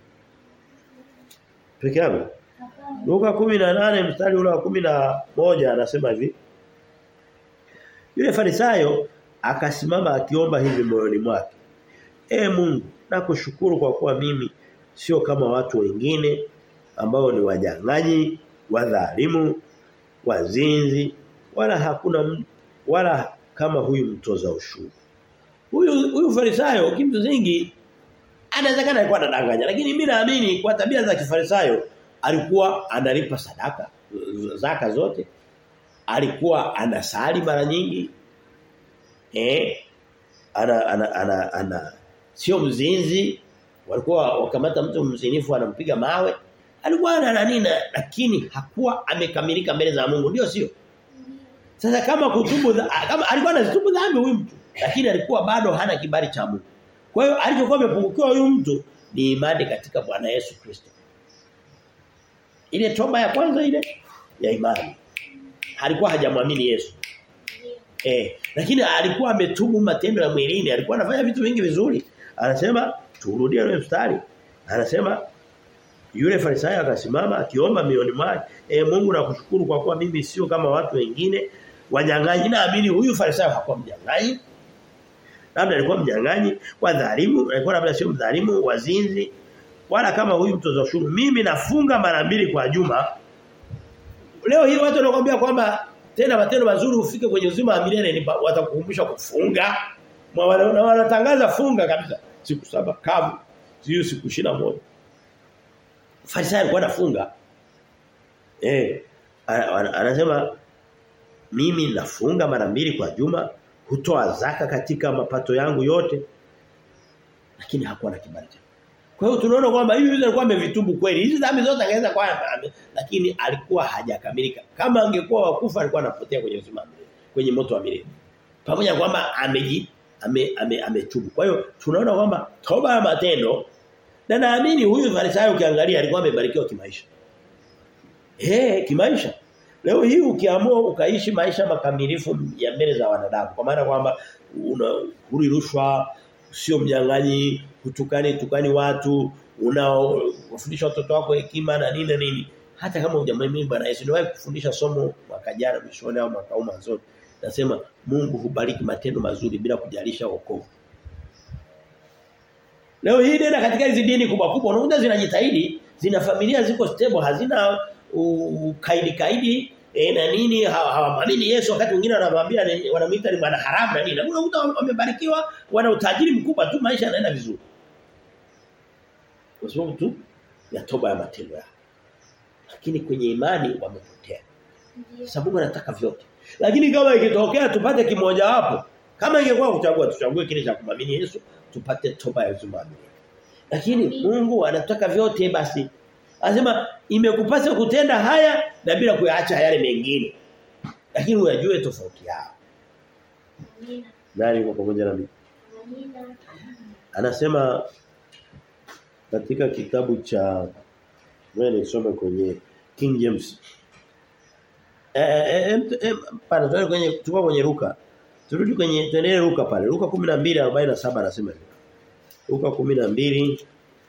Pekee yangu? Luka 18 mstari ule wa 11 anasema hivi. Yule Farisayo akasimama akiomba hivi moyoni mwake. E Mungu, nakushukuru kwa kuwa mimi sio kama watu wengine ambao ni wajang'anyi, wadhalimu, wazinzi, wala hakuna wala kama huyu mtoza ushuru. Huyu huyu Farisayo kimsingi anawezekana alikuwa anadanganya lakini mimi naamini kwa tabia za kifarisayo alikuwa analipa sadaka zaka zote. Alikuwa anasali mara nyingi. Eh ana ana ana, ana sio mzinzi walikuwa wakamata mtu mzinifu anampiga mawe alikuwa ana nini lakini hakuwa amekamilika mbele za Mungu ndio sio sasa kama kutubu kama alikuwa anatubu dhambi huyu mtu lakini alikuwa bado hana kibali cha Mungu kwa hiyo alichokuwa amepungukiwa huyu mtu ni imani katika Bwana Yesu Kristo ile toba ya kwanza ile ya imani alikuwa hajamwamini Yesu Eh, lakini alikuwa ametubu matendo ya mwilini, alikuwa anafanya vitu vingi vizuri. Anasema turudie ile mstari. Anasema yule farisayo akasimama akiomba mioni mwake, "E Mungu nakushukuru kwa kuwa mimi sio kama watu wengine wanyang'anyi." Naamini huyu farisayo hakuwa mnyang'anyi. Labda alikuwa mnyang'anyi, wadhalimu, alikuwa labda sio mdhalimu, wazinzi, wala kama huyu mtoza ushuru. Mimi nafunga mara mbili kwa juma. Leo hii watu wanakuambia kwamba tena matendo mazuri ufike kwenye uzima wa milele ni watakukumbusha kufunga na wanatangaza funga kabisa siku saba kavu sio siku moja Farisayo alikuwa anafunga eh anasema mimi nafunga mara mbili kwa juma hutoa zaka katika mapato yangu yote lakini hakuwa na kibali cha kwa hiyo tunaona kwamba hivi vitu alikuwa amevitubu kweli. Hizi dhambi zote angeweza kwa lakini alikuwa hajakamilika. Kama angekuwa wakufa alikuwa anapotea kwenye uzima kwenye moto wa milele. Pamoja na kwamba ameji ame, ame, ametubu. Kwa hiyo tunaona kwamba toba ya matendo na naamini huyu Farisayo ukiangalia alikuwa amebarikiwa kimaisha. Eh, kimaisha. Leo hii ukiamua ukaishi maisha makamilifu ya mbele za wanadamu kwa maana kwamba una huri rushwa sio mnyang'anyi kutukani tukani watu unaofundisha watoto wako hekima na nini na nini hata kama hujamwamini Bwana Yesu niwahi kufundisha somo mwaka jana mwishoni au mwaka mwanzoni nasema Mungu hubariki matendo mazuri bila kujalisha wokovu Leo hii nenda katika hizi dini kubwa kubwa unakuta zinajitahidi zina familia ziko stable hazina ukaidi kaidi e, na nini hawamwamini Yesu wakati mwingine wanamwambia wanamuita ni bwana haramu na nini unakuta wamebarikiwa wana utajiri mkubwa tu maisha yanaenda vizuri kwa sababu tu ya toba ya matendo yao lakini kwenye imani wamepotea sababu anataka vyote lakini kama ikitokea tupate kimoja wapo kama ingekuwa kuchagua tuchague kile cha kumamini Yesu tupate toba ya uzima lakini Mungu anataka vyote basi Anasema imekupasa kutenda haya na bila kuyaacha yale mengine. Lakini uyajue tofauti yao. Amina. Nani yuko pamoja na mimi? Amina. Anasema katika kitabu cha wewe nisome kwenye King James. Eh eh eh pana tuende kwenye tuko kwenye Luka. Turudi kwenye tuendelee Luka pale. Luka 12:47 anasema hivi. Luka 12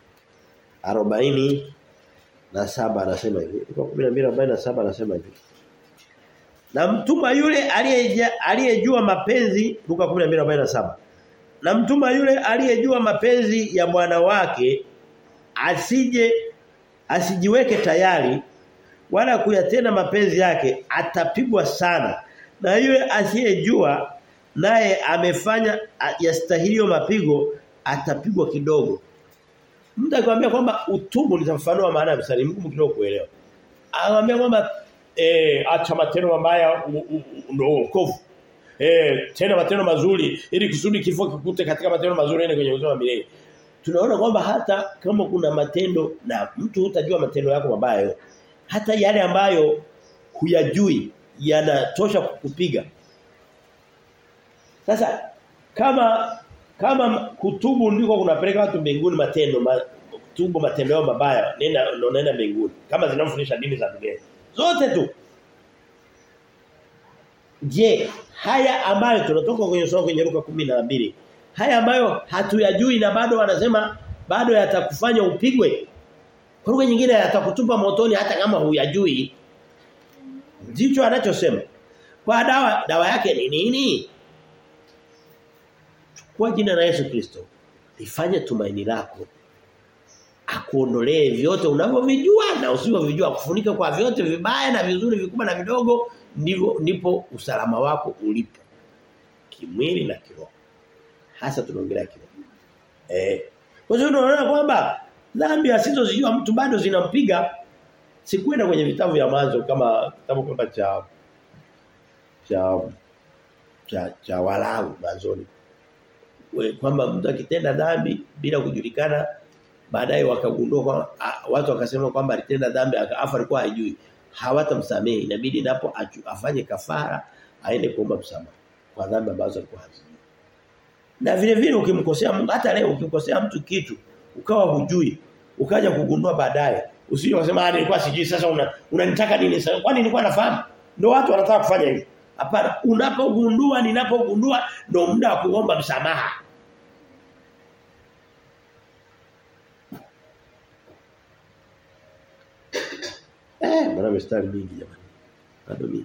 40 na saba anasema hivi. Luka 12:47 anasema hivi. Na mtuma yule aliyejua mapenzi Luka 12:47. Na mtuma yule aliyejua mapenzi ya bwana wake asije asijiweke tayari wala kuyatenda mapenzi yake atapigwa sana. Na yule asiyejua naye amefanya yastahilio mapigo atapigwa kidogo. Mtu akwambia kwamba utubu nitafafanua maana ya msali mgumu kidogo kuelewa. Anamwambia kwamba eh acha matendo mabaya ndio wokovu. Eh tena matendo mazuri ili kusudi kifo kikute katika matendo mazuri ende kwenye uzima milele. Tunaona kwamba hata kama kuna matendo na mtu hutajua matendo yako mabaya hata yale ambayo huyajui yanatosha kukupiga. Sasa kama kama kutubu ndiko kunapeleka watu mbinguni matendo ma, kutubu matendo yao mabaya nenda ndo nenda mbinguni kama zinafundisha dini za dunia zote tu je haya ambayo tunatoka kwenye somo kwenye Luka 12 haya ambayo hatuyajui na bado wanasema bado yatakufanya upigwe kwa lugha nyingine yatakutupa motoni hata kama huyajui ndicho anachosema kwa dawa dawa yake ni nini kwa jina la Yesu Kristo lifanye tumaini lako akuondolee vyote unavyovijua na usivyovijua kufunika kwa vyote vibaya na vizuri vikubwa na vidogo ndivyo ndipo usalama wako ulipo kimwili na kiroho hasa tunaongelea kiroho eh kwa hiyo tunaona kwamba dhambi asizozijua mtu bado zinampiga sikwenda kwenye vitabu vya mwanzo kama kitabu kwamba cha cha cha, cha walau mwanzoni kwamba mtu akitenda dhambi bila kujulikana baadaye wakagundua kwa watu wakasema kwamba alitenda dhambi afa alikuwa hajui hawatamsamehe inabidi napo afanye kafara aende kuomba msamaha kwa dhambi ambazo alikuwa hazijui na vile vile ukimkosea Mungu hata leo ukimkosea mtu kitu ukawa hujui ukaja kugundua baadaye usije kusema ah nilikuwa sijui sasa una, unanitaka nini sasa kwani nilikuwa nafahamu ndio watu wanataka kufanya hivi hapana unapogundua ninapogundua ndio muda wa kuomba msamaha Eh, mbona mistari mingi jamani. Bado mingi.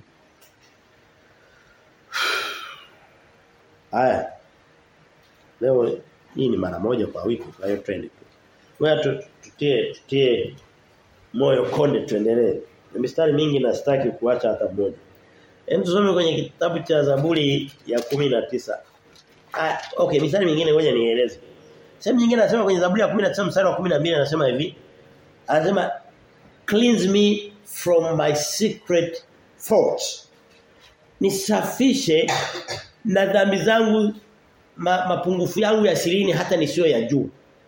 Haya. Leo hii ni mara moja kwa wiki kwa hiyo trend. Wewe tutie tutie moyo konde tuendelee. Na mistari mingi na sitaki kuacha hata mmoja. Hem tusome kwenye kitabu cha Zaburi ya 19. Ah, okay, mistari mingine ngoja nieleze. Sehemu nyingine anasema kwenye Zaburi ya 19 mstari wa 12 anasema hivi. Anasema cleanse me from my secret faults. Nisafishe na dhambi zangu ma, mapungufu yangu ya sirini hata nisio ya juu.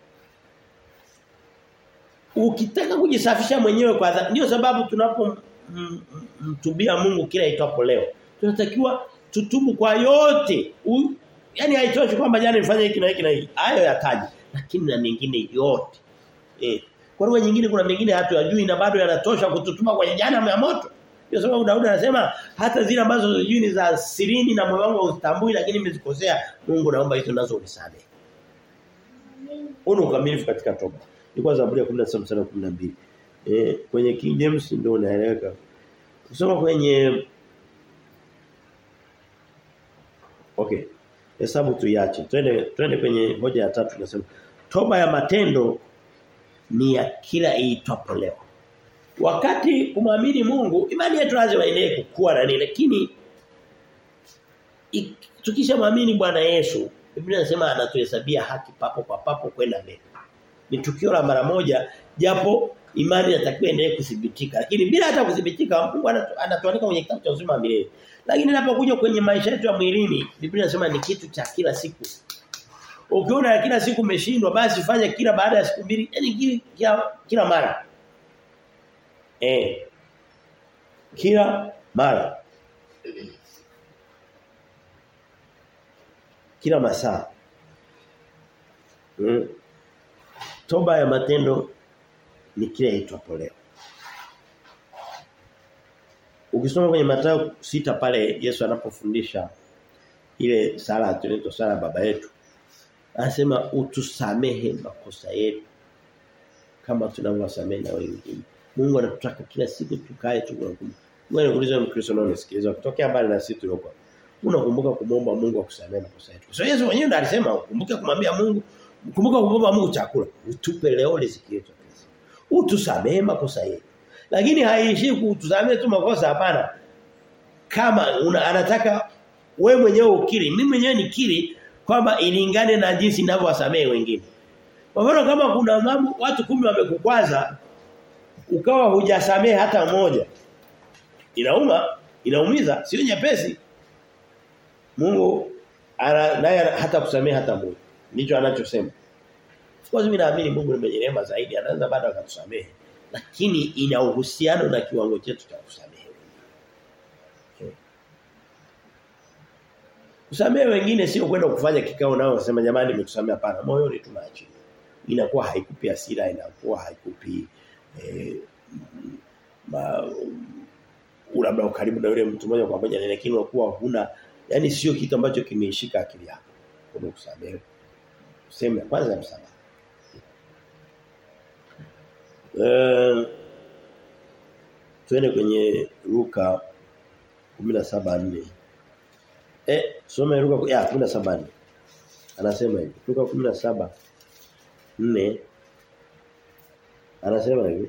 Ukitaka kujisafisha mwenyewe kwa dhambi ndio sababu tunapo mtubia Mungu kila itwapo leo. Tunatakiwa tutubu kwa yote. U, yani haitoshi kwamba jana nifanye hiki na hiki na hiki. Hayo yataji lakini na mengine yote. Eh. Kwa lugha nyingine kuna mengine hatuyajui na bado yanatosha kututuma kwenye jana ya moto. Ndio sababu Daudi anasema hata zile ambazo sijui ni za sirini na moyo wangu hautambui lakini nimezikosea Mungu naomba hizo nazo unisamehe. Una ukamilifu katika toba. Ilikuwa Zaburi ya 17 mstari wa 12. Eh kwenye King James ndio unaeleweka. Kusoma kwenye Okay. Hesabu tuiache. Twende twende kwenye hoja ya tatu tunasema toba ya matendo ni ya kila iitwapo leo. Wakati kumwamini Mungu, imani yetu lazima iendelee kukua na nini lakini tukishamwamini Bwana Yesu, Biblia inasema anatuhesabia haki papo kwa papo kwenda mbele. Ni tukio la mara moja japo imani inatakiwa endelee kudhibitika. Lakini bila hata kudhibitika Mungu anatuandika kwenye kitabu cha uzima wa milele. Lakini inapokuja kwenye maisha yetu ya mwilini, Biblia inasema ni kitu cha kila siku. Ukiona kila siku umeshindwa basi fanya kila baada ya siku mbili, yani kila, kila mara. Eh. Kila mara. Kila masaa. Mm. Toba ya matendo ni kile itwapo leo. Ukisoma kwenye Mathayo sita pale Yesu anapofundisha ile sala tunaitwa sala baba yetu. Anasema utusamehe makosa yetu kama tunavyowasamehe na wengine. Mungu anatutaka kila siku tukae tukumbuke. Wewe unauliza Mkristo na unasikiliza kutokea mbali na sisi tulioko. Unakumbuka kumwomba Mungu akusamehe makosa yetu. So Yesu mwenyewe ndiye alisema ukumbuke kumwambia Mungu, kumbuka kumwomba Mungu chakula. Utupe leo riziki yetu. Utusamehe makosa yetu. Lakini haishi kutusamehe tu makosa hapana. Kama una, anataka we mwenyewe ukiri, mimi mwenyewe nikiri kwamba ilingane na jinsi ninavyowasamehe wengine. Kwa mfano kama kuna mambo watu kumi wamekukwaza ukawa hujasamehe hata mmoja. Inauma, inaumiza, sio nyepesi. Mungu ana naye hata kusamehe hata mmoja. Ndicho anachosema. Kwa mimi naamini Mungu ni mwenye rehema zaidi, anaweza baada akatusamehe. Lakini ina uhusiano na kiwango chetu cha kusamehe. Kusamehe wengine sio kwenda kufanya kikao nao wasema jamani nimekusamea hapana. Moyoni tunaachilia. Inakuwa haikupi hasira, inakuwa haikupi eh, ma, labda ukaribu na yule mtu mmoja kwa moja lakini unakuwa huna yani sio kitu ambacho kimeishika akili yako. Kwa kusamehe. Sema kwanza msamaha. Eh tuende kwenye Luka 17:4. Eh soma Luka ya 17:4. Anasema hivi. Luka 17:4 Anasema hivi.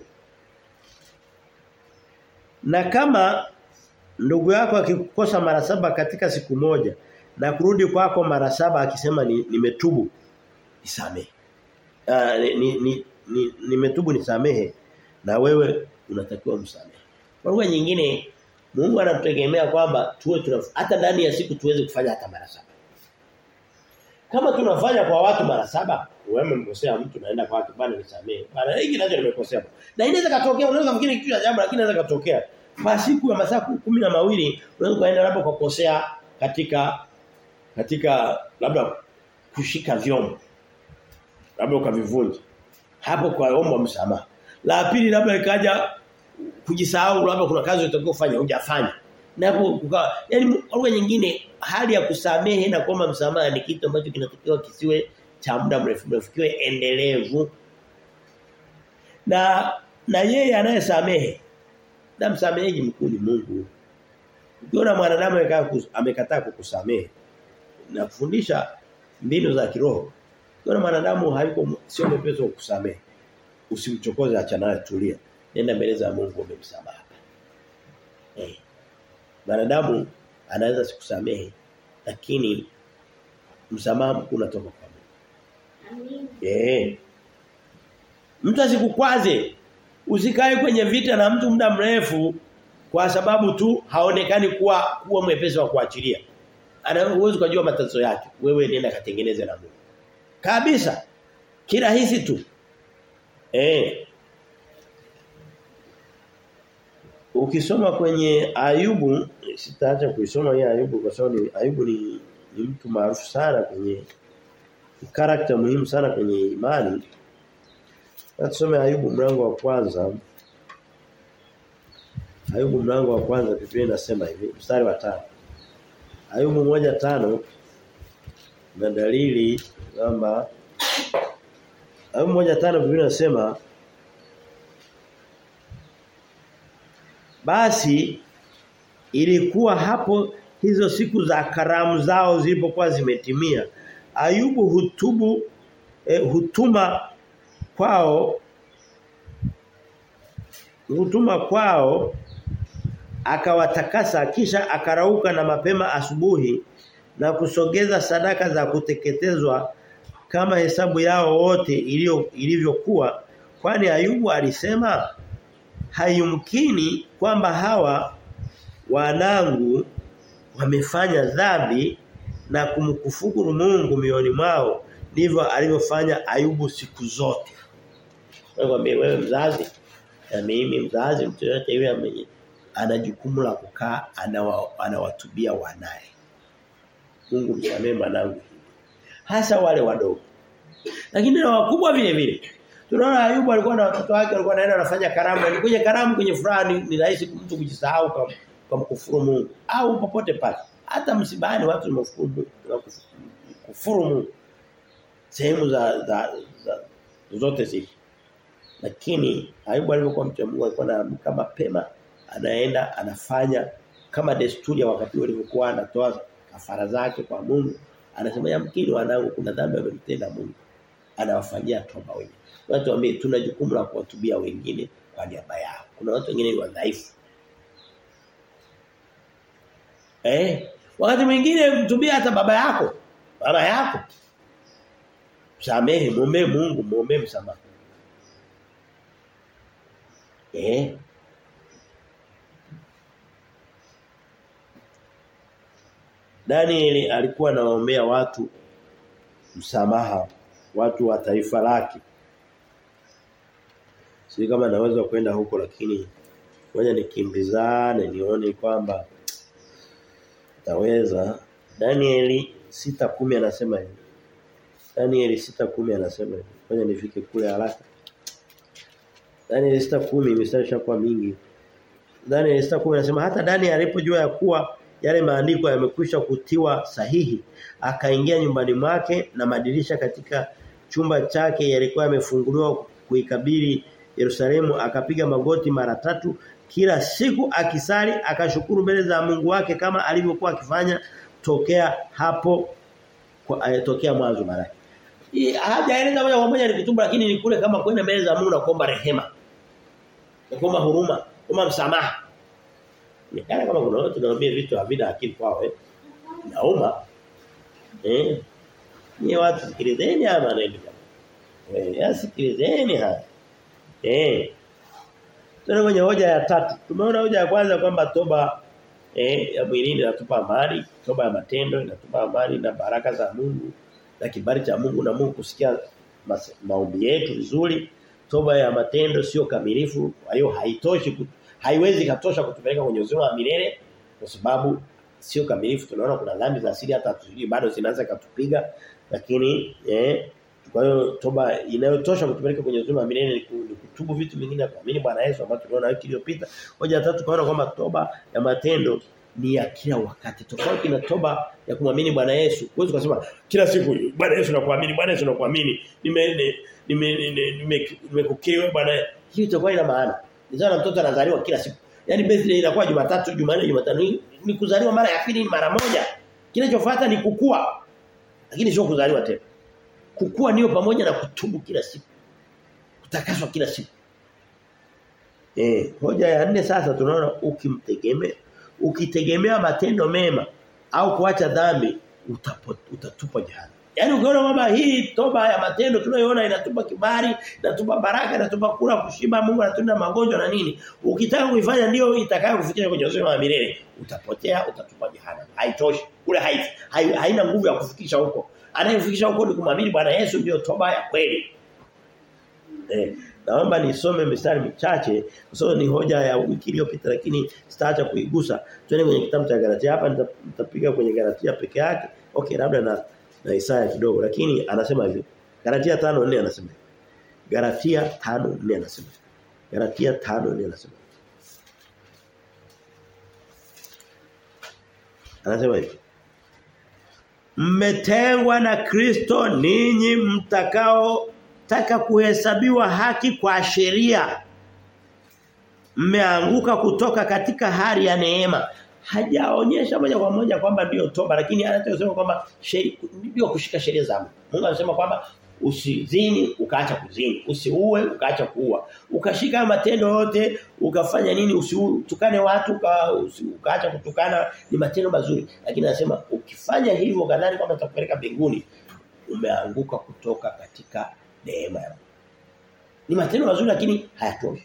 Na kama ndugu yako akikukosa mara saba katika siku moja na kurudi kwako mara saba akisema nimetubu ni nisamehe. Uh, ni, ni, ni, ni nimetubu nisamehe na wewe unatakiwa msamehe. Kwa lugha nyingine Mungu anatutegemea kwamba tuwe tuna hata ndani ya siku tuweze kufanya hata mara saba. Kama tunafanya kwa watu mara saba, wewe umemkosea mtu naenda kwake bwana nisamehe. Bwana hiki nacho nimekosea. Na inaweza katokea unaweza kufikiri kitu cha jambo lakini inaweza katokea. Kwa siku ya masaa kumi na mawili unaweza kaenda labda kwa kukosea katika katika labda kushika vyombo. Labda ukavivunja. Hapo kwa omba msamaha. La pili labda ikaja kujisahau labda kuna kazi utakiwa kufanya hujafanya. Napo kukawa yani lugha nyingine hali ya kusamehe na kuomba msamaha ni kitu ambacho kinatakiwa kisiwe cha muda mrefu mrefu kiwe endelevu. Na na yeye anayesamehe na msameheji mkuu ni Mungu. Ukiona mwanadamu amekataa kukusamehe na kufundisha mbinu za kiroho. Ukiona mwanadamu hayuko sio mwepesi wa kusamehe. Usimchokoze acha naye tulia. Nenda mbele za Mungu ombe msamaha. Eh. Mwanadamu anaweza sikusamehe lakini msamaha mkuu unatoka kwa Mungu. Amin. Eh. Mtu asikukwaze. Usikae kwenye vita na mtu muda mrefu kwa sababu tu haonekani kuwa kuwa mwepesi wa kuachilia. ana uwezo kujua matatizo yake. Wewe nenda katengeneze na Mungu. Kabisa. Kirahisi tu. Eh. Ukisoma kwenye Ayubu sitaacha kuisoma hii Ayubu kwa sababu ni Ayubu ni, ni mtu maarufu sana kwenye karakta muhimu sana kwenye imani. Tusome Ayubu mlango wa kwanza. Ayubu mlango wa kwanza Biblia inasema hivi mstari wa tano Ayubu moja tano na dalili kwamba Ayubu moja tano Biblia inasema basi ilikuwa hapo hizo siku za karamu zao zilipokuwa zimetimia Ayubu hutubu eh, hutuma kwao hutuma kwao akawatakasa kisha akarauka na mapema asubuhi na kusogeza sadaka za kuteketezwa kama hesabu yao wote ilio ilivyokuwa kwani Ayubu alisema hayumkini kwamba hawa wanangu wamefanya dhambi na kumkufuru Mungu mioni mwao ndivyo alivyofanya Ayubu siku zote. Wewe wewe mzazi na mimi mzazi mtu yote yule ana jukumu la kukaa anawa, anawatubia wanaye. Mungu msamee mwanangu. Hasa wale wadogo. Lakini na wakubwa vile vile. Tunaona Ayubu alikuwa na watoto wake walikuwa naenda wanafanya karamu. Ni kwenye karamu kwenye furaha ni, ni rahisi mtu kujisahau kwa kwa mkufuru Mungu au popote pale. Hata msibani watu wamekufuru kufuru Mungu. Sehemu za, za, za zote zile. Lakini Ayubu alipokuwa mtu wa Mungu alikuwa anaamka mapema anaenda anafanya kama desturi ya wakati ulivyokuwa anatoa kafara zake kwa Mungu anasema yamkini wanangu kuna dhambi wamemtenda Mungu anawafanyia toba wenyewe watu ambao tuna jukumu la kuwatubia wengine kwa niaba yao kuna watu wengine ni wadhaifu eh wakati mwingine mtubia hata baba yako baba yako samehe muombe Mungu muombe msamaha eh Danieli alikuwa anawaombea watu msamaha watu wa taifa lake. Sisi kama naweza kwenda huko lakini ngoja nikimbizane nione kwamba taweza. Danieli 6:10 anasema hivi. Danieli 6:10 anasema hivi. Ngoja nifike kule haraka. Danieli 6:10 mistari shakuwa mingi. Danieli 6:10 anasema hata Danieli alipojua ya kuwa yale maandiko yamekwisha kutiwa sahihi akaingia nyumbani mwake na madirisha katika chumba chake yalikuwa yamefunguliwa kuikabili Yerusalemu akapiga magoti mara tatu kila siku akisali akashukuru mbele za Mungu wake kama alivyokuwa akifanya tokea hapo kwa tokea mwanzo mara hajaeleza moja kwa moja ni kutubu lakini ni kule kama kwenda mbele za Mungu na kuomba rehema na kuomba huruma kuomba msamaha ni kana kama kuna watu tunaambia vitu havina akili kwao eh. Nauma. Eh. Ni watu sikilizeni haya maneno. Eh, yasikilizeni haya. Eh. Tuna kwenye hoja ya tatu. Tumeona hoja ya kwanza kwamba toba eh ya mwilini inatupa amani, toba ya matendo inatupa amani na baraka za Mungu na kibali cha Mungu na Mungu kusikia maombi yetu vizuri. Toba ya matendo sio kamilifu, kwa hiyo haitoshi haiwezi katosha kutupeleka kwenye uzima wa milele kwa sababu sio kamilifu tunaona kuna dhambi za asili hata tujui bado zinaanza katupiga lakini eh kwa hiyo toba inayotosha kutupeleka kwenye uzima wa milele ni kutubu vitu vingine na kuamini Bwana Yesu ambayo tunaona wiki iliyopita hoja tatu tukaona kwamba toba ya matendo ni ya kila wakati tofauti na toba ya kumwamini Bwana Yesu huwezi kusema kila siku Bwana Yesu nakuamini Bwana Yesu nakuamini nime nime nimekukiri wewe Bwana hiyo itakuwa ina maana Nizana mtoto anazaliwa kila siku. Yaani birthday inakuwa Jumatatu, Jumanne, Jumatano. Ni kuzaliwa mara ya pili mara moja. Kinachofuata ni kukua. Lakini sio kuzaliwa tena. Kukua niyo pamoja na kutubu kila siku. Kutakaswa kila siku. Eh, hoja ya nne sasa tunaona ukimtegemea ukitegemea matendo mema au kuacha dhambi utapot, utatupwa jehanamu. Yaani ukiona kwamba hii toba ya matendo tunayoona inatupa kibali, inatupa baraka, inatupa kula kushiba, Mungu anatunda magonjwa na nini. Ukitaka kuifanya ndio itakayo kufikisha kwenye uzima wa milele, utapotea, utatupa jehanamu. Haitoshi. Kule hai, hai, haina nguvu ya kufikisha huko. Anayefikisha huko ni kumwamini Bwana Yesu ndio toba ya kweli. Eh, naomba nisome mistari michache kwa sababu ni hoja ya wiki iliyopita lakini sitaacha kuigusa. Twende kwenye kitabu cha Galatia hapa nitapiga kwenye Galatia peke yake. Okay, labda na na Isaya kidogo lakini anasema hivi. Galatia 5:4 anasema. Galatia 5:4 anasema. Galatia 5:4 anasema. Anasema hivi. Mmetengwa na Kristo ninyi mtakao taka kuhesabiwa haki kwa sheria. Mmeanguka kutoka katika hali ya neema. Hajaonyesha moja kwa moja kwamba ndio toba lakini anataka kwamba ndio kushika sheria za Mungu. Mungu anasema kwamba usizini ukaacha kuzini, usiue ukaacha kuua. Ukashika matendo yote, ukafanya nini usitukane watu uka, usi, ukaacha kutukana ni matendo mazuri. Lakini anasema ukifanya hivyo kadhani kwamba utakupeleka mbinguni umeanguka kutoka katika neema ya Mungu. Ni matendo mazuri lakini hayatoshi.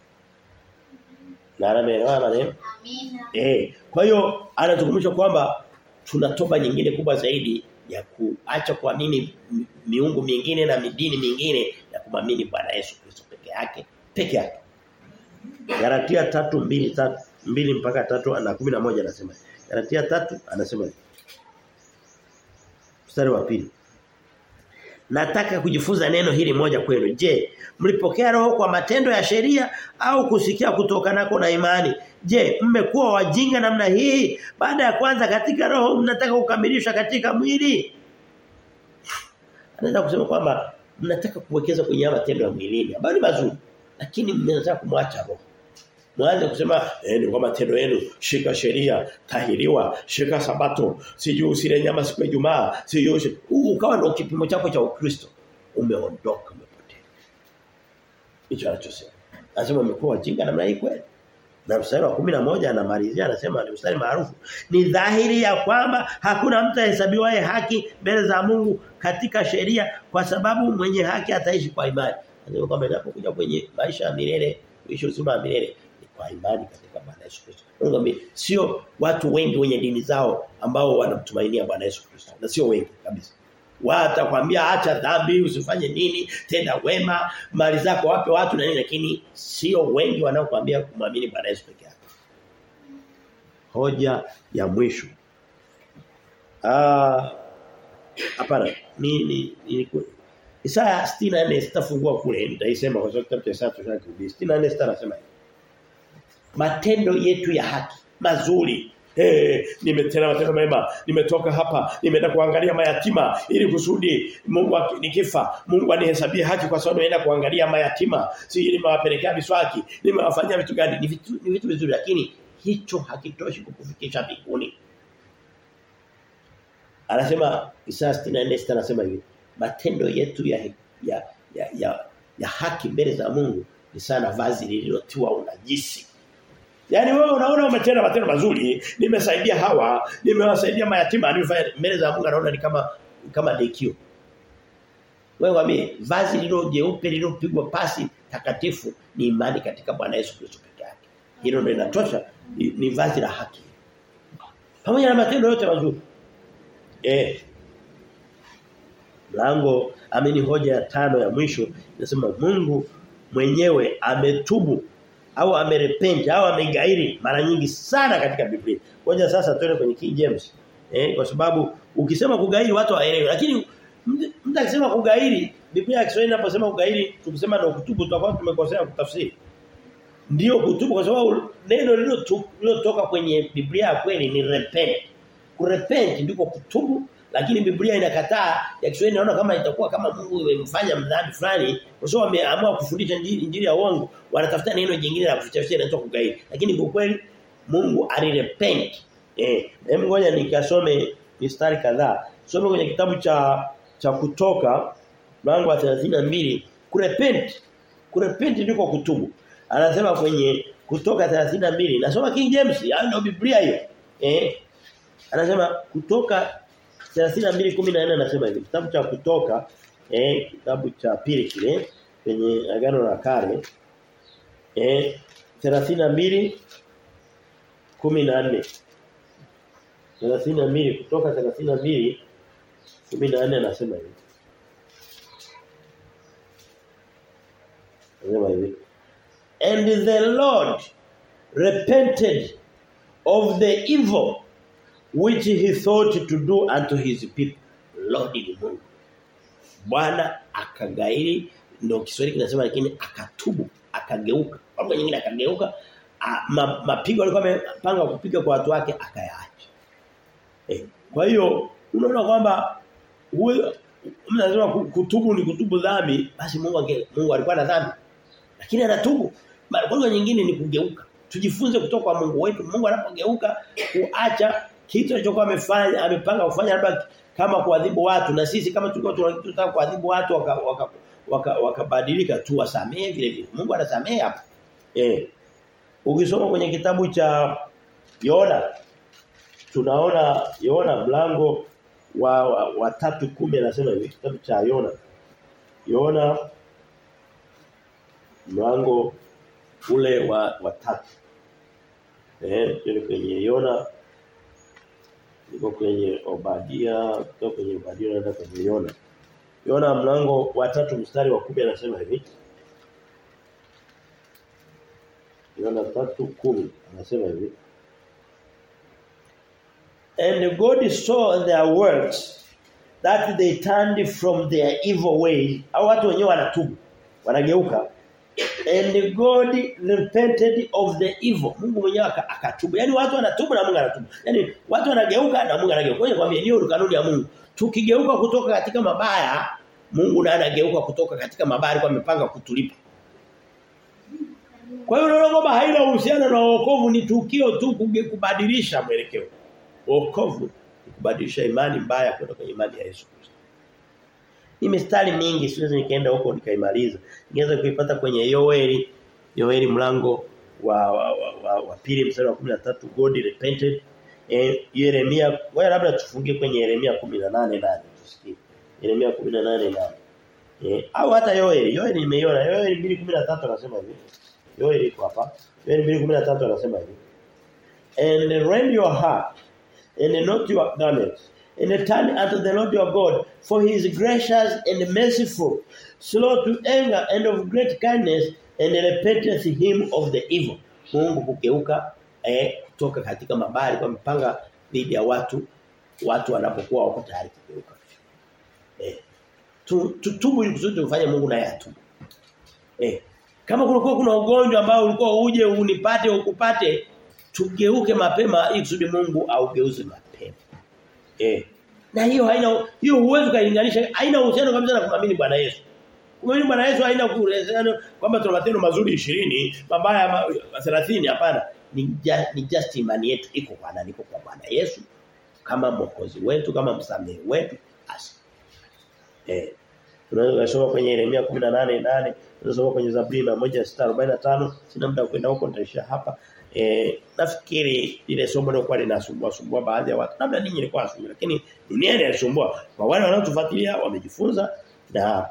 Na anaelewa maneno? Amina. Eh, kwa hiyo anatukumbusha kwamba tuna toba nyingine kubwa zaidi ya kuacha kuamini miungu mingine na midini mingine na kumamini Bwana Yesu Kristo peke yake, peke yake. Galatia 3:2 2 mpaka 3 na 11 anasema. Galatia 3 anasema. Mstari wa pili. Nataka kujifunza neno hili moja kwenu. Je, mlipokea roho kwa matendo ya sheria au kusikia kutoka nako na imani? Je, mmekuwa wajinga namna hii? Baada ya kwanza katika roho mnataka kukamilisha katika mwili? Anaweza kusema kwamba mnataka kuwekeza kwenye matendo ya mwilini ambayo ni mazuri, lakini mnataka kumwacha roho. Mwanze kusema eh ni kwa matendo yenu shika sheria tahiriwa shika sabato sijui usile nyama siku ya Ijumaa sijui ukawa ndio kipimo chako cha Ukristo umeondoka umepotea hicho anachosema anasema umekuwa wajinga namna hii kweli na mstari wa 11 anamalizia anasema ni mstari maarufu ni dhahiri ya kwamba hakuna mtu ahesabiwaye haki mbele za Mungu katika sheria kwa sababu mwenye haki ataishi kwa imani anasema kwamba inapokuja kwenye maisha ya milele kuishi uzima wa milele kwa imani katika Bwana Yesu Kristo. Mungu sio watu wengi wenye dini zao ambao wanamtumainia Bwana Yesu Kristo. Na sio wengi kabisa. Watakwambia acha dhambi, usifanye nini, tenda wema, mali zako wape watu na nini lakini sio wengi wanaokuambia kumwamini Bwana Yesu peke yake. Hoja ya mwisho. Ah hapana, ni ni, ni Isaya 64 sitafungua kule nitaisema kwa sababu kitabu cha Isaya tushakirudi. 64 sitasema hivi matendo yetu ya haki mazuri Eh, nimetenda matendo mema, nimetoka hapa, nimeenda kuangalia mayatima ili kusudi Mungu nikifa, Mungu anihesabie haki kwa sababu naenda kuangalia mayatima, si nimewapelekea miswaki, nimewafanyia vitu gani? Ni vitu ni vitu vizuri lakini hicho hakitoshi kukufikisha mbinguni. Anasema Isaya 64 anasema hivi, matendo yetu ya ya ya, ya, ya haki mbele za Mungu ni sana vazi lililotiwa unajisi. Yaani wewe unaona umetenda matendo mazuri, nimesaidia hawa, nimewasaidia mayatima, nimefanya mbele za Mungu anaona ni kama kama dekio. Wewe wame vazi lilo jeupe lililopigwa pasi takatifu ni imani katika Bwana Yesu Kristo peke yake. Hilo ndio linatosha ni, ni vazi la haki. Pamoja na matendo yote mazuri. Eh. Mlango amini hoja ya tano ya mwisho inasema Mungu mwenyewe ametubu au amerepent au amegairi mara nyingi sana katika Biblia. Ngoja sasa tuende kwenye King James. Eh kwa sababu ukisema kugairi watu waelewe lakini mtu akisema kugairi Biblia ya Kiswahili inaposema kugairi tukisema ndio kutubu tutakuwa tumekosea kutafsiri. Ndio kutubu kwa sababu neno lililotoka kwenye Biblia ya kweli ni repent. Kurepent ndiko kutubu lakini Biblia inakataa ya Kiswahili naona kama itakuwa kama Mungu amemfanya mdhambi fulani kwa sababu ameamua kufundisha injili, injili ya uongo wanatafuta neno jingine la kuficha inaitwa kugairi lakini kwa kweli Mungu alirepent eh hebu ngoja nikasome mistari kadhaa some kwenye kitabu cha cha kutoka mlango wa 32 kurepent kurepent ndiko kutubu anasema kwenye kutoka 32 nasoma King James ndio Biblia hiyo eh anasema kutoka 32:14 anasema hivi. Kitabu cha kutoka eh kitabu cha pili kile kwenye agano la kale eh 32 14 32 kutoka 32 14 anasema hivi. Anasema hivi. And the Lord repented of the evil which he thought to do unto his people. Lord ni Mungu. Bwana akagairi ndio Kiswahili kinasema lakini akatubu, akageuka. Kwa nyingine akageuka a, ma, mapigo alikuwa amepanga kupiga kwa watu wake akayaacha. Eh, kwa hiyo unaona kwamba huyo mnasema kutubu ni kutubu dhambi basi Mungu ange, Mungu alikuwa na dhambi. Lakini anatubu. Kwa nyingine ni kugeuka. Tujifunze kutoka kwa Mungu wetu. Mungu anapogeuka kuacha kitu alichokuwa amefanya amepanga kufanya labda kama kuadhibu watu na sisi kama tulikuwa tunataka kuadhibu watu wakabadilika waka, waka, waka tu wasamee vile vile. Mungu anasamee hapa. Eh. Ukisoma kwenye kitabu cha Yona tunaona Yona mlango wa wa, wa tatu kumi anasema hivi kitabu cha Yona. Yona mlango ule wa wa tatu. Eh, kwenye Yona niko kwenye Obadia, kutoka kwenye Obadia naenda kwenye Yona. Yona mlango wa tatu mstari wa 10 anasema hivi. Yona 3:10 anasema hivi. And God saw their works that they turned from their evil ways. Au watu wenyewe wanatubu, wanageuka. And God repented of the evil. Mungu mwenyewe akatubu. Yaani watu wanatubu na Mungu anatubu. Yaani watu wanageuka na Mungu anageuka. Kwa hiyo hiyo kanuni ya Mungu. Tukigeuka kutoka katika mabaya, Mungu naye anageuka kutoka katika mabaya kwa amepanga kutulipa. Kwa hiyo unaona kwamba haina uhusiano na wokovu ni tukio tu kubadilisha mwelekeo. Wokovu ni kubadilisha imani mbaya kwenda kwenye imani ya Yesu Kristo. Hii mistari mingi siwezi nikaenda huko nikaimaliza. Ningeweza kuipata kwenye Yoeli, Yoeli mlango wa wa, wa, wa, wa pili mstari wa 13 God repented. Eh Yeremia, wewe labda tufungie kwenye Yeremia 18:8 tusikie. Yeremia 18:8. Eh au hata Yoeli, Yoeli nimeiona. Yoeli 2:13 anasema hivi. Yoeli iko hapa. Yoeli 2:13 anasema hivi. And rend your heart and not your garments and turn unto the Lord your God for he is gracious and merciful slow to anger and of great kindness and repenteth him of the evil Mungu kugeuka eh kutoka katika mabaya kwa mpanga dhidi ya watu watu wanapokuwa wako tayari kugeuka eh tutubu ili kusudi tufanye Mungu naye atubu eh kama kulikuwa kuna ugonjwa ambao ulikuwa uje unipate ukupate tugeuke mapema ili kusudi Mungu augeuze mapema. Eh. Na hiyo haina hiyo huwezi kulinganisha haina uhusiano kabisa na kumamini Bwana Yesu. Kumamini Bwana Yesu haina kuhusiano kwamba tuna matendo mazuri 20, mabaya 30 hapana. Ni, just, ni just imani yetu iko kwa nani iko kwa Bwana Yesu kama mwokozi wetu kama msamehe wetu basi. Eh. Tunaweza kusoma kwenye Yeremia 18:8, tunasoma kwenye Zaburi 1:45, sina muda kwenda huko nitaishia hapa. Eh, nafikiri ile somo lilikuwa linasumbua sumbua baadhi ya watu. Labda ninyi ilikuwa sumbua lakini dunia inasumbua. Kwa wale wanaotufuatilia wamejifunza na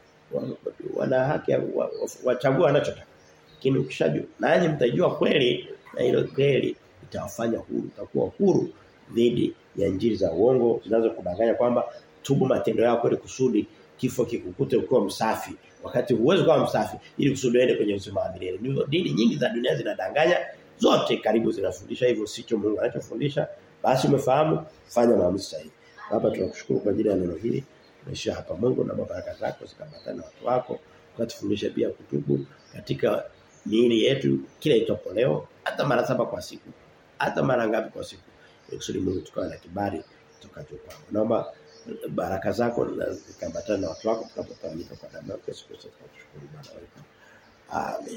wana haki ya wachague wanachotaka. Lakini ukishajua nanyi mtajua kweli na ile kweli itawafanya huru, utakuwa huru dhidi ya njiri za uongo zinazokudanganya kwamba tubu matendo yako ili kusudi kifo kikukute ukiwa msafi wakati huwezi kuwa msafi ili kusudi uende kwenye uzima wa milele. Ndivyo dini nyingi za dunia zinadanganya zote karibu zinafundisha hivyo sicho Mungu anachofundisha basi umefahamu fanya maamuzi sahihi. Baba tunakushukuru kwa ajili ya neno hili. Tunaishia hapa Mungu na baraka zako zikabatana na watu wako. Ukatufundisha pia kutubu katika miili yetu kila itopo leo hata mara saba kwa siku. Hata mara ngapi kwa siku. Kusudi Mungu tukawa na kibali tukacho kwako. Naomba baraka zako zikabatana na watu wako tukapotamika kwa damu ya Yesu Kristo. Tunashukuru Bwana wetu. Amen.